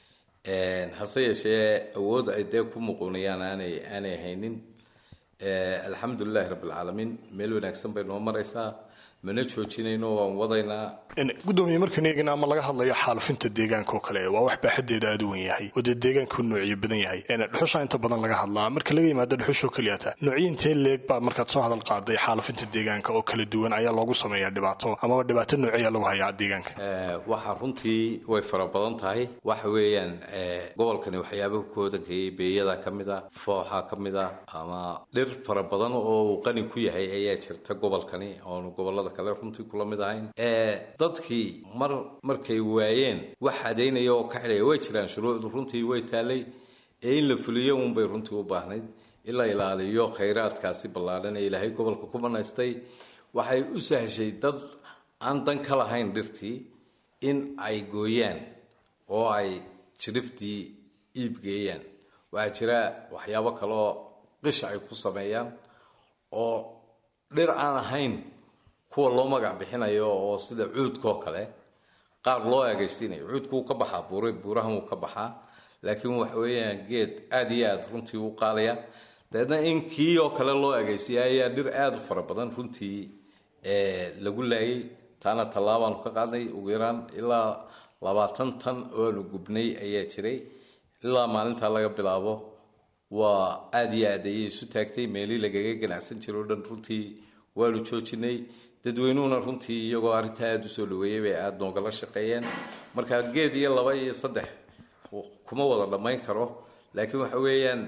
hase yeeshee awood ay dee ku muquunayaan aanay aanay haynin alxamdulilahi rabbilcaalamiin meel wanaagsan bay noo maraysaa mana joojinayno waan wadaynaa gudoomiye markaan eegna ama laga hadlayo xaalufinta deegaanka oo kale waa wax baaxadeeda aada u wen yahay oo dee deegaanku noocyo badan yahay dhuxusha inta badan laga hadlaa marka laga yimaado dhuxushoo keliyata noocyo intee leeg baa markaad soo hadal qaaday xaalufinta deegaanka oo kala duwan ayaa loogu sameeyaa dhibaato amaba dhibaato nooceeyaa lagu hayaa deegaanka waxaa runtii way fara badan tahay waxa weeyaan gobolkani waxyaabaha ku hodankayay beeyada ka mid a fooxa ka mid a ama dhir fara badan oo uu qani ku yahay ayaa jirta gobolkani oonu gobolada kale runtii kula mid ahayn dadkii mar markay waayeen wax adaynaya oo ka xidhaya way jiraan shuruucdu runtii way taalay ee in la fuliyo unbay runtii u baahnayd in la ilaaliyo khayraadkaasi ballaadhan ee ilaahay gobolka ku banaystay waxay u sahshay dad aan dan ka lahayn dhirtii in ay gooyaan oo ay jiriftii iibgeeyaan waxaa jira waxyaabo kale oo qish ay ku sameeyaan oo dhir aan ahayn kuwa loo magac bixinayo oo sida cuudkaoo kale qaar loo eegaysiinayo cuudku wuu ka baxaa buur buurahan wuu ka baxaa laakiin waxa weeyaan geed aada iyo aada runtii u qaalaya dabeedna in kii oo kale loo eegaysiiya ayaa dhir aada u fara badan runtii lagu laayay taana tallaabaanu ka qaadnay ugu yaraan ilaa labaatan tan oonu gubnay ayaa jiray ilaa maalintaa laga bilaabo waa aada iyo aad ayay isu taagtay meelii lagaga ganacsan jiro o dhan runtii waanu joojinay dadweynuhuna runtii iyagoo arrintaa aada usoo dhaweeyay bay aada noogala shaqeeyeen marka geed iyo laba iyo saddex kuma wada dhammayn karo laakiin waxa weeyaan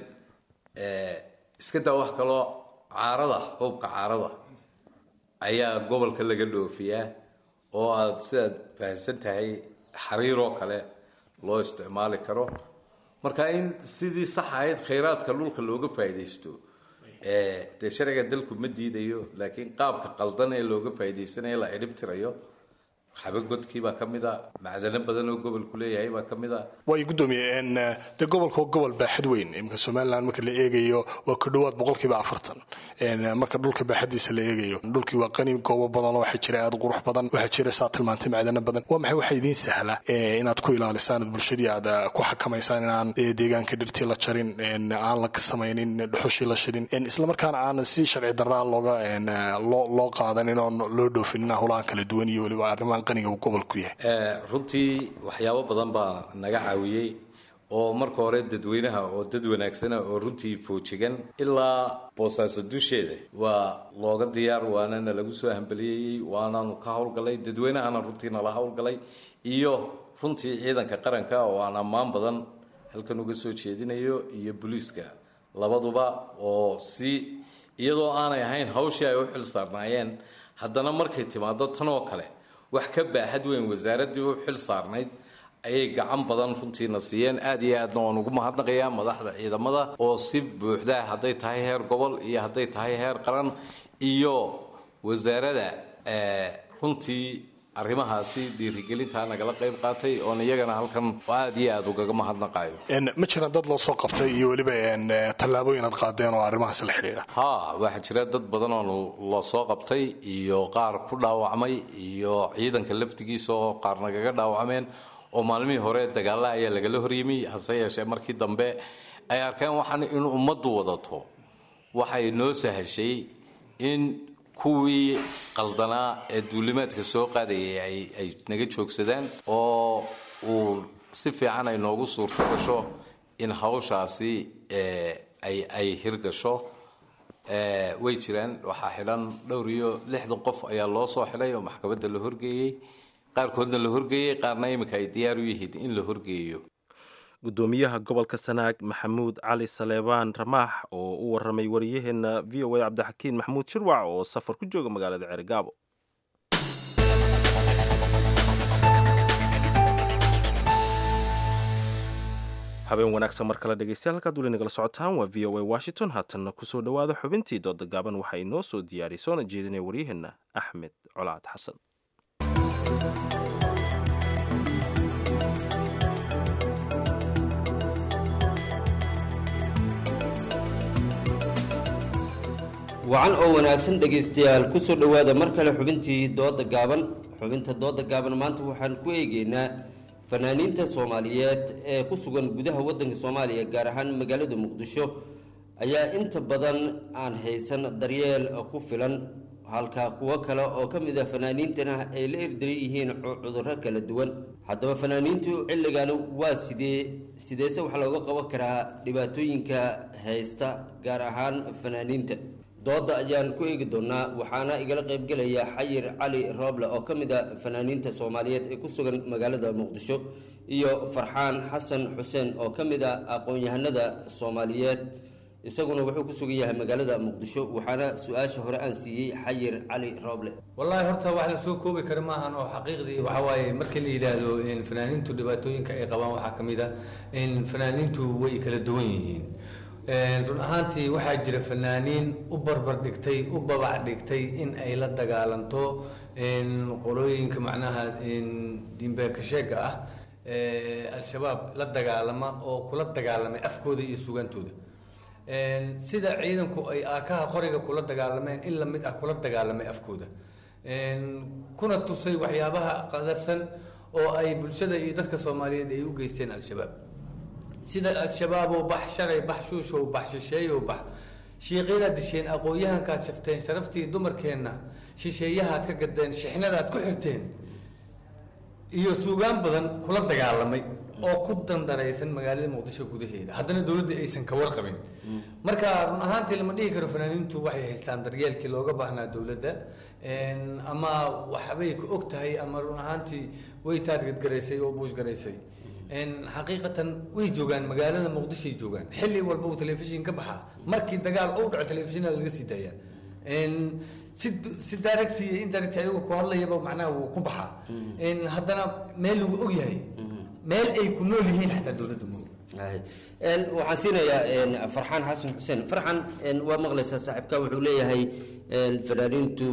iska daa wax kaloo caarada xuubka caarada ayaa gobolka laga dhoofiyaa oo aada sidaad fahamsan tahay xariiroo kale loo isticmaali karo marka in sidii sax ahayd khayraadka dhulka looga faa'iidaysto dee sharciga dalku ma diidayo laakiin qaabka qaldan ee looga faa'iidaysanaya la cidhib tirayo xabagodkii baa ka mid a macdano badan oo gobolku leeyahay baa ka mid a waayo gudoomiye dee gobolka waa gobol baaxad weyn iminka somalilan marka la eegayo waa ku dhowaad boqolkiiba afartan marka dhulka baaxadiisa la eegayo dhulkii waa qani goobo badan oo waxaa jira aada qurux badan waxaa jira saa tilmaantay macdano badan waa maxay waxaa idiin sahla inaad ku ilaalisaan bulshadii aad ku xakamaysaan inaan deegaanka dhirtii la jarin aan la samaynin dhuxushii la shidin islamarkaana aan si sharci daraa looga loo qaadanin oon loo dhoofinin howlahan kala duwan iyo weliba arrimahan qaniga uu gobolku yahay runtii waxyaabo badan baa naga caawiyey oo marka hore dadweynaha oo dad wanaagsana oo runtii foojigan ilaa boosaaso dusheeda waa looga diyaar waanana lagu soo hambaliyeeyey waanaanu ka howlgalay dadweynahana runtii nala howlgalay iyo runtii ciidanka qaranka oo aan ammaan badan halkan uga soo jeedinayo iyo booliiska labaduba oo si iyadoo aanay ahayn hawshii ay u xil saarnaayeen haddana markay timaado tan oo kale wax ka baaxad weyn wasaaraddii u xil saarnayd ayay gacan badan runtiina siiyeen aada iyo aadna waan ugu mahadnaqayaa madaxda ciidamada oo si buuxda hadday tahay heer gobol iyo hadday tahay heer qaran iyo wasaarada runtii arrimahaasi dhiirigelintaa nagala qayb qaatay oon iyagana halkan aada iyo aada ugaga mahadnaqayo ma jiraan dad loo soo qabtay iyo weliba tallaabooyin aad qaadeen oo arrimahaasi la xidhiidha ha waxaa jira dad badan oo la soo qabtay iyo qaar ku dhaawacmay iyo ciidanka laftigiisa oo qaar nagaga dhaawacmeen oo maalmihii hore dagaalla ayaa lagala horyimi hase yeeshee markii dambe ay arkeen waxaan in ummaddu wadato waxay noo sahashay in kuwii qaldanaa ee duulimaadka soo qaadayay ay naga joogsadaan oo uu si fiican ay noogu suurto gasho in hawshaasi ay hirgasho way jiraan waxaa xidhan dhowr iyo lixdan qof ayaa loo soo xidhay oo maxkamadda la horgeeyey qaarkoodna la horgeeyey qaarna iminka ay diyaar u yihiin in la horgeeyo gudoomiyaha gobolka sanaag maxamuud cali saleebaan ramaax oo u waramay wariyaheena v o a cabdixakiin maxamuud shirwac oo safar ku jooga magaalada ceergaabo habeen wanaagsan mar kale dhegeystayaal halkaad weli nagala socotaan waa v o a washington haatanna kusoo dhowaada xubintii dooda gaaban waxaa inoo soo diyaariyay soona jeedinaya waryaheena axmed colaad xasan wacan oo wanaagsan dhegaystayaal kusoo dhowaada mar kale xubintii dooda gaaban xubinta dooda gaaban maanta waxaan ku eegeynaa fanaaniinta soomaaliyeed ee ku sugan gudaha wadanka soomaaliya gaar ahaan magaalada muqdisho ayaa inta badan aan haysan daryeel ku filan halka kuwo kale oo ka mid ah fanaaniintana ay la erdaran yihiin cudurro kala duwan haddaba fanaaniintu xilligan waa sidee sideese wax looga qaban karaa dhibaatooyinka haysta gaar ahaan fanaaniinta dooda ayaan ku eegi doonaa waxaana igala qaybgelaya xayir cali rooble oo ka mid a fanaaniinta soomaaliyeed ee ku sugan magaalada muqdisho iyo farxaan xasan xuseen oo ka mid a aqoon-yahanada soomaaliyeed isaguna wuxuu ku sugan yahay magaalada muqdisho waxaana su-aasha hore aan siiyey xayir cali rooble wallaahi horta wax la soo koobi kara maahan oo xaqiiqdii waxaa waaye markii la yidhaahdo fanaaniintu dhibaatooyinka ay qabaan waxaa ka mid a fanaaniintu way kala duwan yihiin run ahaantii waxaa jira fanaaniin u barbar dhigtay u babac dhigtay in ay la dagaalanto qolooyinka macnaha diinbeekasheega ah al-shabaab la dagaalama oo kula dagaalamay afkooda iyo sugantooda sida ciidanku ay aakaha qoriga kula dagaalameen in lamid ah kula dagaalamay afkooda kuna tusay waxyaabaha qadarsan oo ay bulshada iyo dadka soomaaliyeed ay u geysteen al-shabaab sida al-shabaaboo bax shalay bax shuushow bax shisheeyow bax shiiqyadaad disheen aqoon-yahankaad shafteen sharaftii dumarkeenna shisheeyahaad ka gadeen shixnadaad ku xirteen iyo suugaan badan kula dagaalamay oo ku dandaraysan magaalada muqdisho gudaheeda haddana dowladda aysan ka warqabin marka run ahaantii lama dhihi karo fanaaniintu waxay haystaan daryeelkii looga baahnaa dowladda ama waxbay ku og tahay ama run ahaantii way taadgadgaraysay oo buushgaraysay xaqiiqatan way joogaan magaalada muqdishoay joogaan xilli walba uu telefishin ka baxaa markii dagaal uu dhaco telefishinada laga sii daaya si si direct iyo indirect ayagu ku hadlayaba macnaha wuu ku baxaa haddana meel lagu og yahay meel ay ku nool yihiin xataa dowladda ma waxaan siinayaa farxaan xasan xuseen farxan waa maqlaysaa saaxiibka wuxuu leeyahay fanaaniintu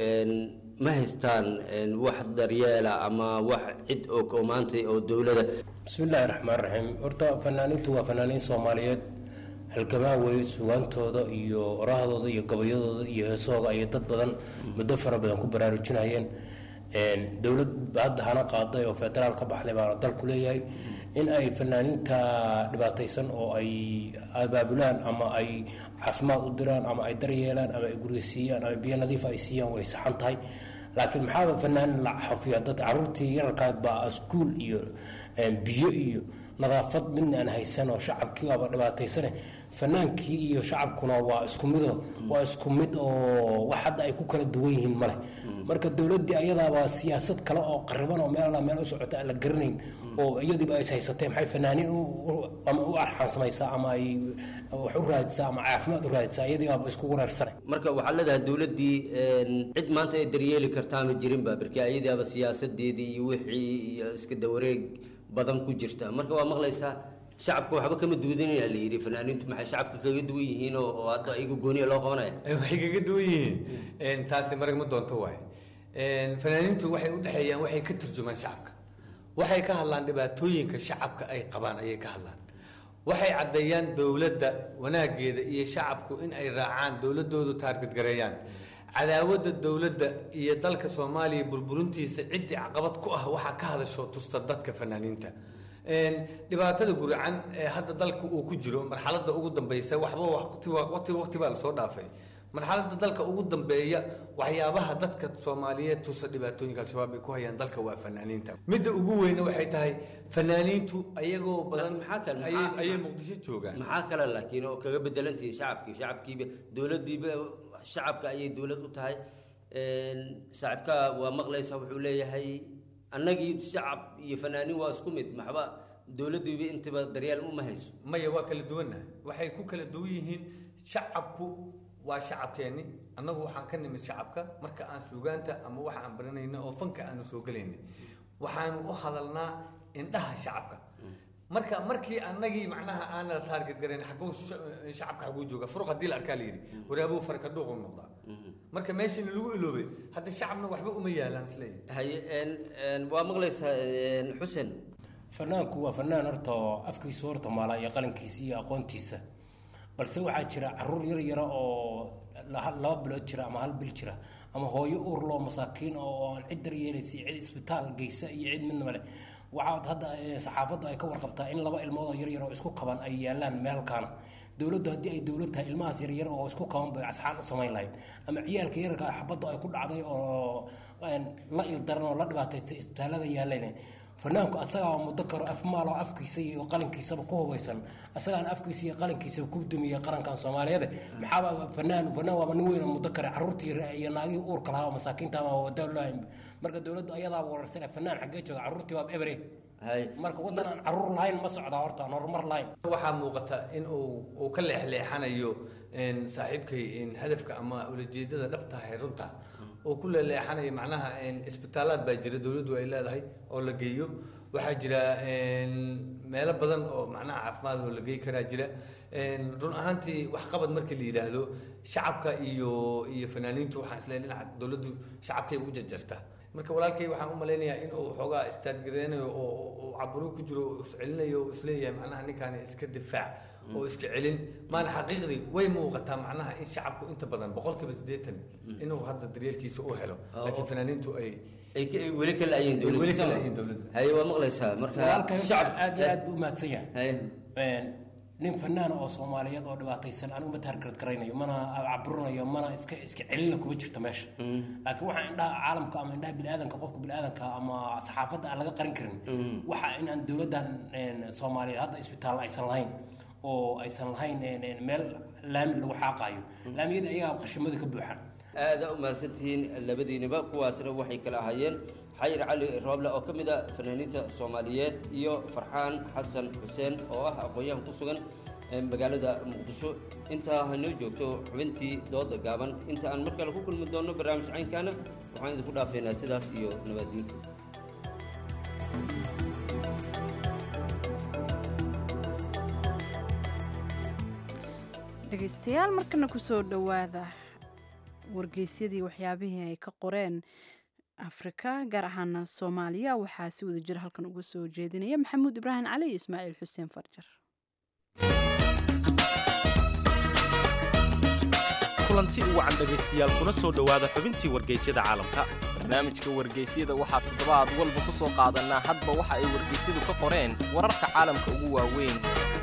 ma haystaan wax daryeela ama wax cid og oo maanta oo dowlada bismillaahi raxmaan raxiim horta fanaaniintu waa fanaaniin soomaaliyeed halgamaa weeye sugaantooda iyo orahdooda iyo gabayadooda iyo heesahooda ayay dad badan muddo fara badan ku baraarujinayeen dowlad hadda hana qaaday oo federaal ka baxday baana dalku leeyahay in ay fanaaniinta dhibaataysan oo ay abaabulaan ama ay caafimaad u diraan ama ay daryeelaan ama ay guriga siiyaan ama biyo nadiif ay siiyaan way saxan tahay laakiin maxaaba fanaanin la xafiya dad caruurtii yararkaad baa iskuul iyo biyo iyo nadaafad midna aan haysan oo shacabkii waaba dhibaataysane fanaankii iyo shacabkuna waa isku mido waa isku mid oo wax hadda ay ku kala duwan yihiin male marka dowladdii ayadaaba siyaasad kale oo qariban oo meel alla meel u socota aan la garanayn oo iyadiiba is haysatee maxay fanaaniin ama u arxaan samaysaa ama ay wax u raadisaa ama caafimaad u raadisaa iyadii baaba isku wareersane marka waxaa leedahay dowladdii cid maanta ay daryeeli kartaa ma jirinba marka iyadaaba siyaasadeedii iyo wixii iyo iska dawareeg badan ku jirta marka waa maqlaysaa shacabka waxba kama duudanaya la yidhi fanaaniintu maxay shacabka kaga duwan yihiin oo oo hadda iyaga gooniya loo qabanaya waxay kaga duwan yihiin taasi marag ma doonto waay fanaaniintu waxay u dhexeeyaan waxay ka turjumaan shacabka waxay ka hadlaan dhibaatooyinka shacabka ay qabaan ayay ka hadlaan waxay caddeeyaan dowladda wanaageeda iyo shacabku in ay raacaan dowladoodu taargadgareeyaan cadaawadda dowladda iyo dalka soomaaliya burburintiisa ciddii caqabad ku ah waxaa ka hadasho tusta dadka fanaaniinta dhibaatada guracan ee hadda dalka uu ku jiro marxaladda ugu dambeysa waxba waqti waqti waqti baa lasoo dhaafay marxaladda dalka ugu dambeeya waxyaabaha dadka soomaaliyeed tusa dhibaatooyinka al-shabaab ay ku hayaan dalka waa fanaaniinta midda ugu weyna waxay tahay fanaaniintu ayagoo badan ayay muqdisho joogaan maxaa kale laakiin oo kaga bedelantihi shacabkii shacabkiiba dowladdiiba shacabka ayay dowlad u tahay saaxiibka waa maqlaysa wuxuu leeyahay annagii shacab iyo fanaaniin waa isku mid maxba dowladdiiba intaba daryeel uma hayso maya waa kala duwannahay waxay ku kala duwan yihiin shacabku waa shacabkeenni annagu waxaan ka nimid shacabka marka aan suugaanta ama waxa aan baranayna oo fanka aanu soo gelayna waxaanu u hadalnaa indhaha shacabka marka markii annagii macnaha aan la taarget garayn xaguu shacabka xaguu jooga furuq haddii la arkaa la yidhi waraabuu farka dhuuqu noqdaa marka meeshani lagu iloobay hadda shacabna waxba uma yaalaan isleeyahay haye waa maqlaysaa xuseen fanaanku waa fanaan horta oo afkiisu horta maalaa iyo qalinkiisa iyo aqoontiisa balse waxaa jira caruur yar yara oo la- laba bilood jira ama hal bil jira ama hooyo uur loo masaakiin oo aan cid daryeelaysa cid isbitaal geysa iyo cid midna male waxaad hadda eh, saxaafaddu ay ka warqabtaa in laba ilmood oo yaryar oo isku kaban ay yaalaan meelkaana dowladdu haddii ay dowlad tahay ilmahaas yaryar oo isku kaban bay asxaan u samayn lahayd ama ciyaalka yararka ah xabaddu ay ku dhacday oo een, la ildaran oo la dhibaataystay isbitaallada yaaleen fanaanku asagaa muddo karo af maaloo afkiisa iyo qalinkiisaba ku hubaysan asagaan afkiisa iyo qalinkiisaba ku dumiyey qarankan soomaaliyeed maxaaba fanaan fanaan waaba nin weyn oo muddo kare carruurtii iyo naagihii uurka lahaa oo masaakiinta ama wadaalaahin marka dowladdu ayadaa wararsan fanaan xaggee jooga carruurtii baaba ebre marka waddan aan carruur lahayn ma socdaa horta aan horumar lahayn waxaa muuqata in uu uu ka leexleexanayo een, saaxiibkay een, hadafka ama ulajeedada dhabta ah ee runta oo ku leexleexanayo macnaha een, isbitaalaad baa jira dowladdu ay leedahay oo la geeyo waxaa jira een, meelo badan oo macnaha caafimaad oo la geey karaa jira een, run ahaantii waxqabad markii la yidhaahdo shacabka iyo iyo fanaaniintu waxaan isleeyahay dhinaca dowladdu shacabkay u jarjarta marka walaalkay waxaan u malaynayaa in uu xoogaa istaadgareynayo oo oo- oo caburu ku jiro oo iscelinayo oo isleeyahay macnaha ninkaani iska difaac oo iska celin maana xaqiiqdii way muuqataa macnaha in shacabku inta badan boqolkiiba siddeetan inuu hadda daryeelkiisa u helo laakiin fanaaniintu ay ay ka- weli ka la'ayeen ay weli ka dowladda la'ayeen dowladda haye waa maqlaysaa marka walaalkay shacabka aad iyo aad buu u mahadsan yahay Een, nin fanaan oo soomaaliyeed oo dhibaataysan anigu ma taargarad garaynayo mana caburinayo mana iska iska celina kuma jirto meesha laakiin waxaa indhaha caalamka ama indhaha biniaadanka qofka biniaadanka ama saxaafadda aan laga qarin karin waxa inaan dowladdan een, soomaaliyeed hadda isbitaal aysan lahayn oo aysan lahayn een, een, meel laami lagu xaaqaayo laamiyada ayagaa qashimada ka buuxaan aada u mahadsantihiin labadiiniba kuwaasna waxay kala ahaayeen xayir cali rooble oo ka mid a fanaaniinta soomaaliyeed iyo farxaan xasan xuseen oo ah aqoon-yahan ku sugan ee magaalada muqdisho intaa hanoo joogto xubintii dooda gaaban inta aan mar kale ku kulmi doonno barnaamij caynkaana waxaan idinku dhaafeynaa sidaas iyo nabadgelyo dhegaystayaal markana kusoo dhowaada wargeysyadii waxyaabihii ay ka qoreen afrika gaar ahaana soomaaliya waxaa si wada jira halkan uga soo jeedinaya maxamuud ibraahim cali iyo ismaaciil xuseen farjar kulanti u wacan dhegaystayaal kuna soo dhowaada xubintii wargeysyada caalamka barnaamijka wargeysyada waxaa toddobaad walba ku soo qaadanaa hadba waxa ay wargeysyadu ka qoreen wararka caalamka ugu waaweyn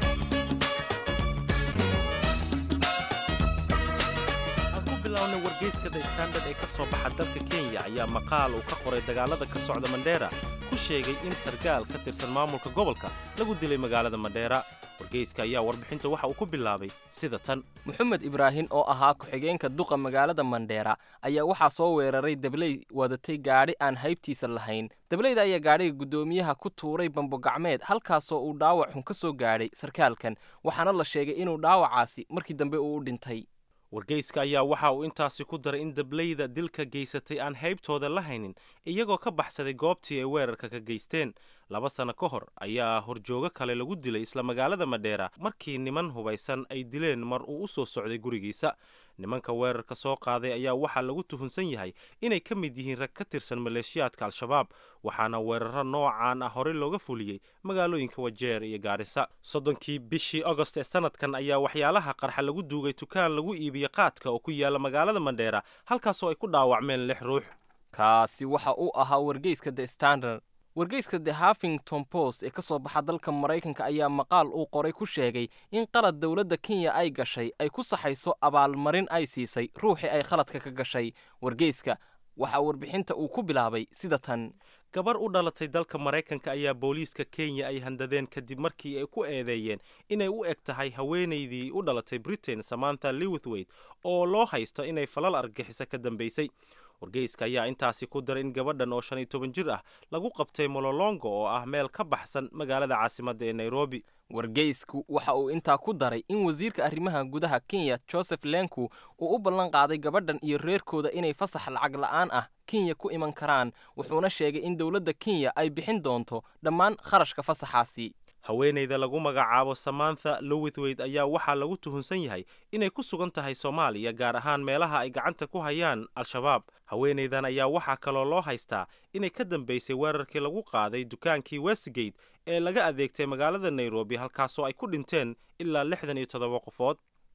aan ku bilownay wargeyska the standard ee ka soo baxa dalka kenya ayaa maqaal uu ka qoray dagaalada ka socda mandheera ku sheegay in sargaal ka tirsan maamulka gobolka lagu dilay magaalada mandheera wargeyska ayaa warbixinta waxa uu ku bilaabay sida tan moxamed ibraahin oo ahaa ku-xigeenka duqa magaalada mandheera ayaa waxaa soo weeraray dabley wadatay gaadhi aan haybtiisa lahayn dableyda ayaa gaadhiga guddoomiyaha ku tuuray bambogacmeed halkaasoo uu dhaawac xun ka soo gaadhay sarkaalkan waxaana la sheegay inuu dhaawacaasi markii dambe uu u dhintay wargeyska ayaa waxa uu intaasi ku daray in dableyda dilka geysatay aan haybtooda la haynin iyagoo ka baxsaday goobtii ay weerarka ka geysteen laba sano ka hor ayaa horjoogo kale lagu dilay isla magaalada madheera markii niman hubaysan ay dileen mar uu u soo socday gurigiisa nimanka weerarka soo qaaday ayaa waxaa lagu tuhunsan yahay inay ka mid yihiin rag ka tirsan maleeshiyaadka al-shabaab waxaana weeraro noocaan ah horey looga fuliyey magaalooyinka wajeer iyo gaarisa soddonkii bishii agost ee sanadkan ayaa waxyaalaha qarxa lagu duugay dukaan lagu iibiye qaadka oo ku yaala magaalada mandheera halkaasoo ay ku dhaawacmeen lix ruux kaasi waxa uu ahaa wargeyska the standard wargeyska the huffington post ee ka soo baxa dalka maraykanka ayaa maqaal uu qoray ku sheegay in qalad dowladda kenya ay gashay ay ku saxayso abaalmarin ay siisay ruuxii ay khaladka ka gashay wargeyska waxaa warbixinta uu ku bilaabay sida tan gabar u dhalatay dalka maraykanka ayaa booliiska kenya ay handadeen kadib markii ay ku eedeeyeen inay u eg tahay haweenaydii u dhalatay britain samantha lewithwaite oo loo haysto inay falal argixisa ka dambaysay wargeyska ayaa intaasi ku daray in gabadhan oo shan iyo toban jir ah lagu qabtay mololongo oo ah meel ka baxsan magaalada caasimadda ee nairobi wargeysku waxa uu intaa ku daray in wasiirka arrimaha gudaha kenya joseph lenku uu u ballan qaaday gabadhan iyo reerkooda inay fasax lacag la'aan ah kenya ku iman karaan wuxuuna sheegay in dowladda kenya ay bixin doonto dhammaan kharashka fasaxaasi haweenayda lagu magacaabo samantha lowithwaite ayaa waxaa lagu tuhunsan yahay inay ku sugan tahay soomaaliya gaar ahaan meelaha ay gacanta ku hayaan al-shabaab haweenaydan ayaa waxaa kaloo loo haystaa inay ka dambaysay weerarkii lagu qaaday dukaankii westgate ee laga adeegtay magaalada nairobi halkaasoo ay ku dhinteen ilaa lixdan iyo toddoba qofood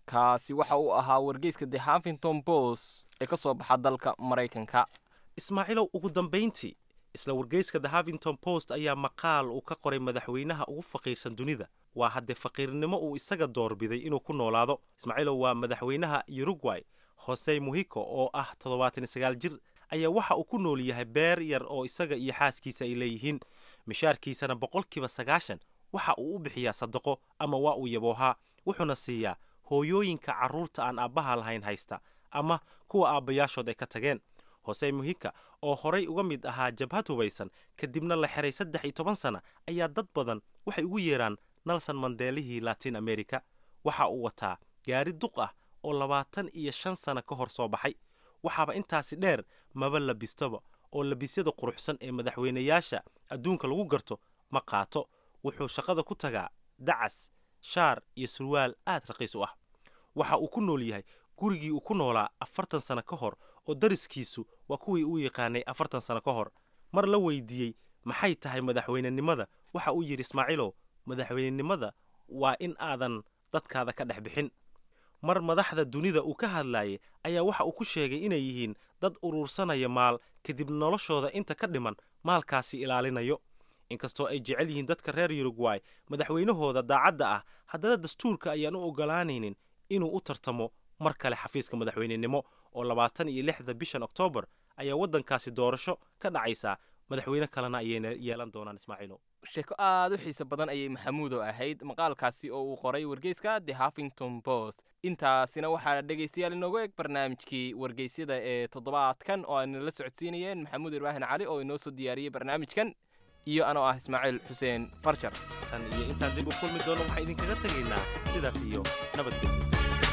kaasi waxa uu ahaa wargeyska the huffington post ee ka soo baxa dalka maraykanka ismaaciilow ugu dambayntii isla wargeyska the huffington post ayaa maqaal uu ka qoray madaxweynaha ugu faqiirsan dunida waa haddee faqiirnimo uu isaga doorbiday inuu ku noolaado ismaaciilow waa madaxweynaha uruguay hose muhiko oo ah toddobaatan sagaal jir ayaa waxa uu ku nool yahay beer yar oo isaga iyo xaaskiisa ay leeyihiin mishaarkiisana boqolkiiba sagaashan waxa uu u bixiyaa sadaqo ama waa uu yaboohaa wuxuuna siiyaa hooyooyinka carruurta aan aabbaha lahayn haysta ama kuwa aabbayaashood ay ka tageen hose muhika oo horay uga mid ahaa jabhad hubaysan kadibna la xiray saddex iyo toban sana ayaa dad badan waxay ugu yeeraan nelson mandeelihii latin america waxa uu wataa gaari duq ah oo labaatan iyo shan sana ka hor soo baxay waxaaba intaasi dheer maba labistaba oo labisyada quruxsan ee madaxweynayaasha adduunka lagu garto ma qaato wuxuu shaqada ku tagaa dacas shaar iyo surwaal aad raqiis u ah waxa uu ku nool yahay gurigii uu ku noolaa afartan sano ka hor oo dariskiisu waa kuwii uu yaqaanay afartan sano ka hor mar la weydiiyey maxay tahay madaxweynenimada waxa uu yidhi ismaaciilow madaxweynenimada waa in aadan dadkaada ka dhex bixin mar madaxda dunida uu ka hadlaayay ayaa waxa uu ku sheegay inay yihiin dad uruursanaya maal kadib noloshooda inta ka dhiman maalkaasi ilaalinayo inkastoo ay jecel yihiin dadka reer uruguay madaxweynahooda daacadda ah haddana dastuurka ayaan u ogolaanaynin inuu u tartamo mar kale xafiiska madaxweynenimo oo labaatan iyo lixda bishan oktoobar ayaa waddankaasi doorasho ka dhacaysaa madaxweyne kalena ayayna yeelan doonaan ismaaciilo sheeko aad u xiiso badan ayay maxamuudo ahayd maqaalkaasi oo uu qoray wargeyska the huffington post intaasina waxaa dhegaystayaal inoogu eg barnaamijkii wargeysyada ee toddobaadkan oo ayna la socodsiinayeen maxamuud ibraahin cali oo inoo soo diyaariyey barnaamijkan iyo anoo ah ismaaciil xuseen farjar tan iyo intaan dib u kulmi doono waxaan idinkaga tegaynaa sidaas iyo nabadgelyo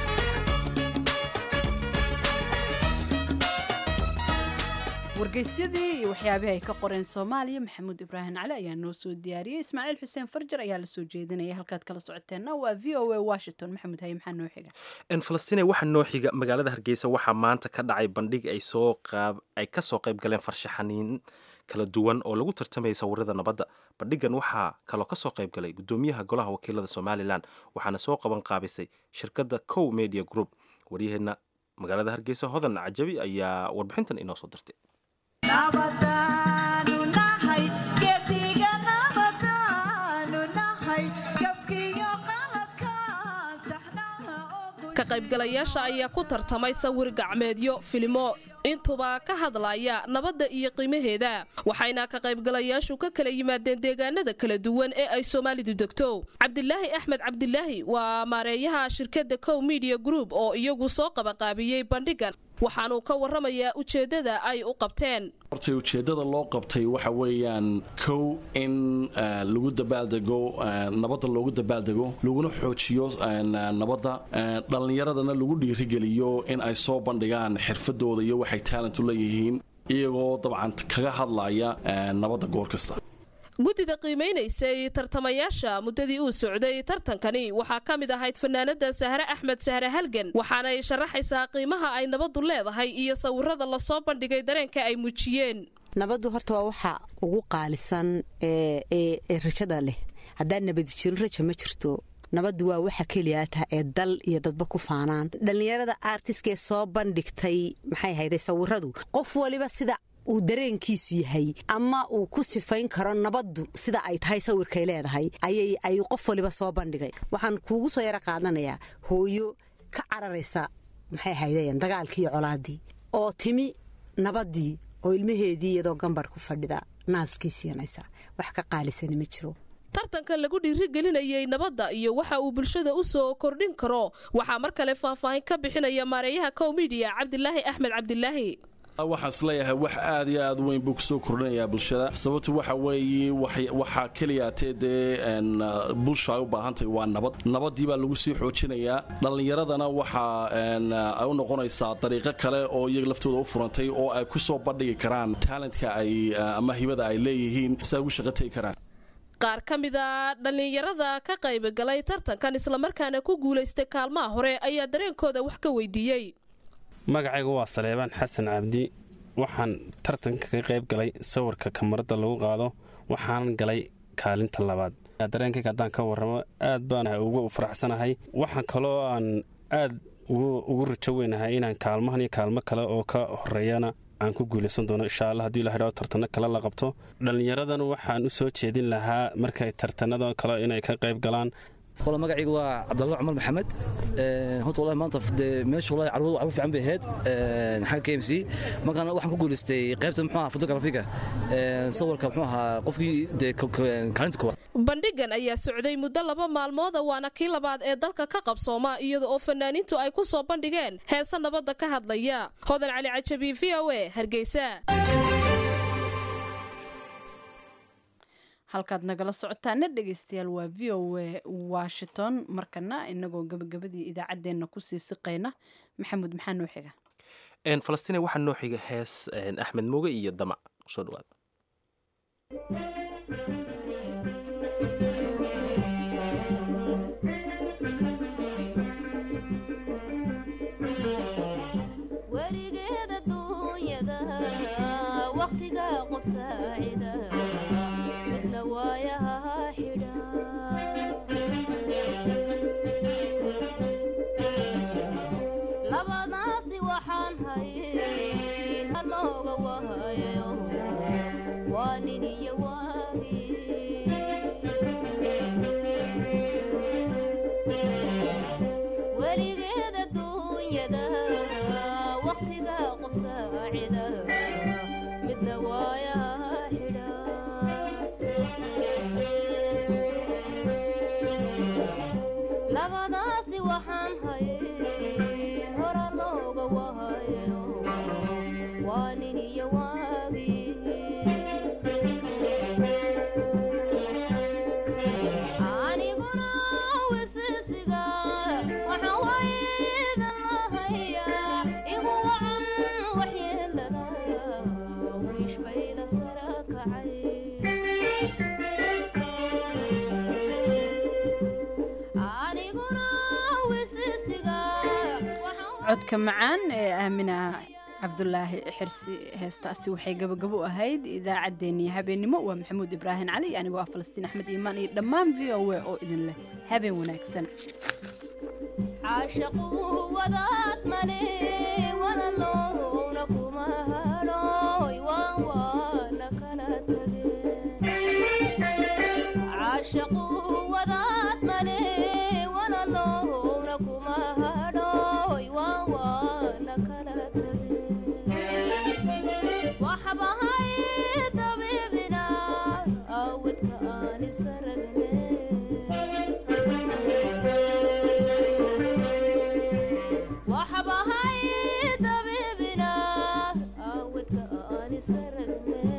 wargeysyadii iyo waxyaabihii ay ka qoreen soomaaliya maxamuud ibraahim cali ayaa noo soo diyaariyey ismaaciil xuseen farjar ayaa la soo jeedinaya halkaad kala socoteenna waa v o a washington maxamuud haye maxaa noo xiga falastiin waxaa noo xiga magaalada hargeysa waxaa maanta ka dhacay bandhig ay soo qaab ay ka soo qayb galeen farshaxaniin kala duwan oo lagu tartamayay sawirada nabadda bandhigan waxaa kaloo ka soo qayb galay gudoomiyaha golaha wakiilada somalilan waxaana soo qaban qaabisay shirkadda cow media group waryaheena magaalada hargeysa hodan cajabi ayaa warbixintan inoo soo dirtay ka qaybgalayaasha ayaa ku tartamay sawir gacmeedyo filimo intuba ka hadlaya nabadda iyo qiimaheeda waxayna ka qaybgalayaashu ka kala yimaadeen deegaanada kala duwan ee ay soomaalidu degto cabdilaahi axmed cabdilaahi waa maareeyaha shirkadda cow media group oo iyagu soo qabaqaabiyey bandhigan waxaanuu ka warramayaa ujeeddada ay u qabteen hortay ujeeddada loo qabtay waxa weeyaan kow in lagu dabaaldego nabadda loogu dabaaldego laguna xoojiyo nabadda dhallinyaradana lagu dhiirigeliyo in ay soo bandhigaan xirfadooda iyo waxay taalentu leeyihiin iyagoo dabcan kaga hadlaya nabadda goor kasta guddida qiimaynaysay tartamayaasha muddadii uu socday tartankani waxaa ka mid ahayd fanaanada sahre axmed sahre halgan waxaanay sharaxaysaa qiimaha ay nabaddu leedahay iyo sawirada lasoo bandhigay dareenka ay muujiyeen nabaddu horta waa waxa ugu qaalisan ee rajada leh haddaan nabadi jirin raja ma jirto nabaddu waa waxa keliyaata ee dal iyo dadba ku faanaan dhallinyarada artiskee soo bandhigtay maxay hayday sawiradu qof waliba sida uu dareenkiisu yahay ama uu ku sifayn karo nabaddu sida ay tahay sawirkay leedahay ayay ayuu qof waliba soo bandhigay waxaan kuugu soo yaro qaadanayaa hooyo ka cararaysa maxay haydeen dagaalkii iyo colaadii oo timi nabaddii oo ilmaheedii iyadoo gambar ku fadhida naaskii siinaysa wax ka qaalisani ma jiro tartanka lagu dhiirigelinayay nabadda iyo waxa uu bulshada u soo kordhin karo waxaa mar kale faahfaahin ka bixinaya maareeyaha cow midiya cabdilaahi axmed cabdilaahi waxaan isleeyahay wax aad iyo aad weyn buu kusoo kordhinayaa bulshada sababtu waxa weeye waxaa keliyaatee dee bulsha ay u baahantahay waa nabad nabadii baa lagu sii xoojinayaa dhallinyaradana waxa ay u noqonaysaa dariiqo kale oo iyaga laftooda u furantay oo ay ku soo bandhigi karaan taalentka ay ama hibada ay leeyihiin si ay ugu shaqo tegi karaan qaar ka mid a dhallinyarada ka qaybagalay tartankan islamarkaana ku guulaystay kaalmaha hore ayaa dareenkooda wax ka weydiiyey magacaygu waa saleebaan xasan cabdi waxaan tartanka ka qayb galay sawirka kamarada lagu qaado waxaan galay kaalinta labaad dareenkayga haddaan ka warramo aad baan ugu faraxsanahay waxaan kaloo aan aad ugu rajo weynahay inaan kaalmahan iyo kaalmo kale oo ka horeeyana aan ku guulaysan doono insha alla hadii la hidhao tartano kale la qabto dhallinyaradan waxaan u soo jeedin lahaa markay tartanada kale inay ka qayb galaan wala magacayga waa cabdalla cumar maxamed horta wallahi maanta dee meesha wallahi carwadu waxba fiican bay ahayd xagga k m c markaana waxaan ku guulaystay qaybta muxuu ahaa fotografiga sawirka muxuu ahaa qofkii dee kaalinta koowaad bandhigan ayaa socday muddo laba maalmooda waana kii labaad ee dalka ka qabsooma iyada oo fanaaniintu ay ku soo bandhigeen heese nabadda ka hadlaya hodan cali cajabi v o e hargeysa halkaad nagala socotaana dhegeystayaal waa v o e washington markana inagoo gabagabadii idaacaddeenna kusii siqayna maxamuud maxaa noo xiga falastiin waxaa noo xiga hees axmed mooge iyo damac kusoo dhawaada werigeeda duunyada wakhtiga qof saacida midna waayaha xidha labadaasi waxaan hayn halooga wahayo waa nin iyo waagi werigeeda duunyada wakhtiga qof saacida midna waayaha xidha labadaasi waxaan hayn hora looga wahayo waa nin iyo waagi aniguna wisisiga waxaan waydan lahayaa igu wacan waxyeelada wiish bayda sara kacay aniguna wisisiga codka macaan ee aamina cabdulaahi xirsi heestaasi waxay gabagabo u ahayd idaacaddeenii habeennimo waa maxamuud ibraahim cali anigoo ah falastiin axmed iimaan iyo dhammaan v o a oo idin leh habeen wanaagsan caashaqu wadaad male walaloowna kuma hadhooy waan waana kala tage caashaqu wadaad male walaloowna kuma hadhooy waan waana kala tage waxbahay dabiibina awadka aan isaragne waxbahay dabiibina awadka aan isaragne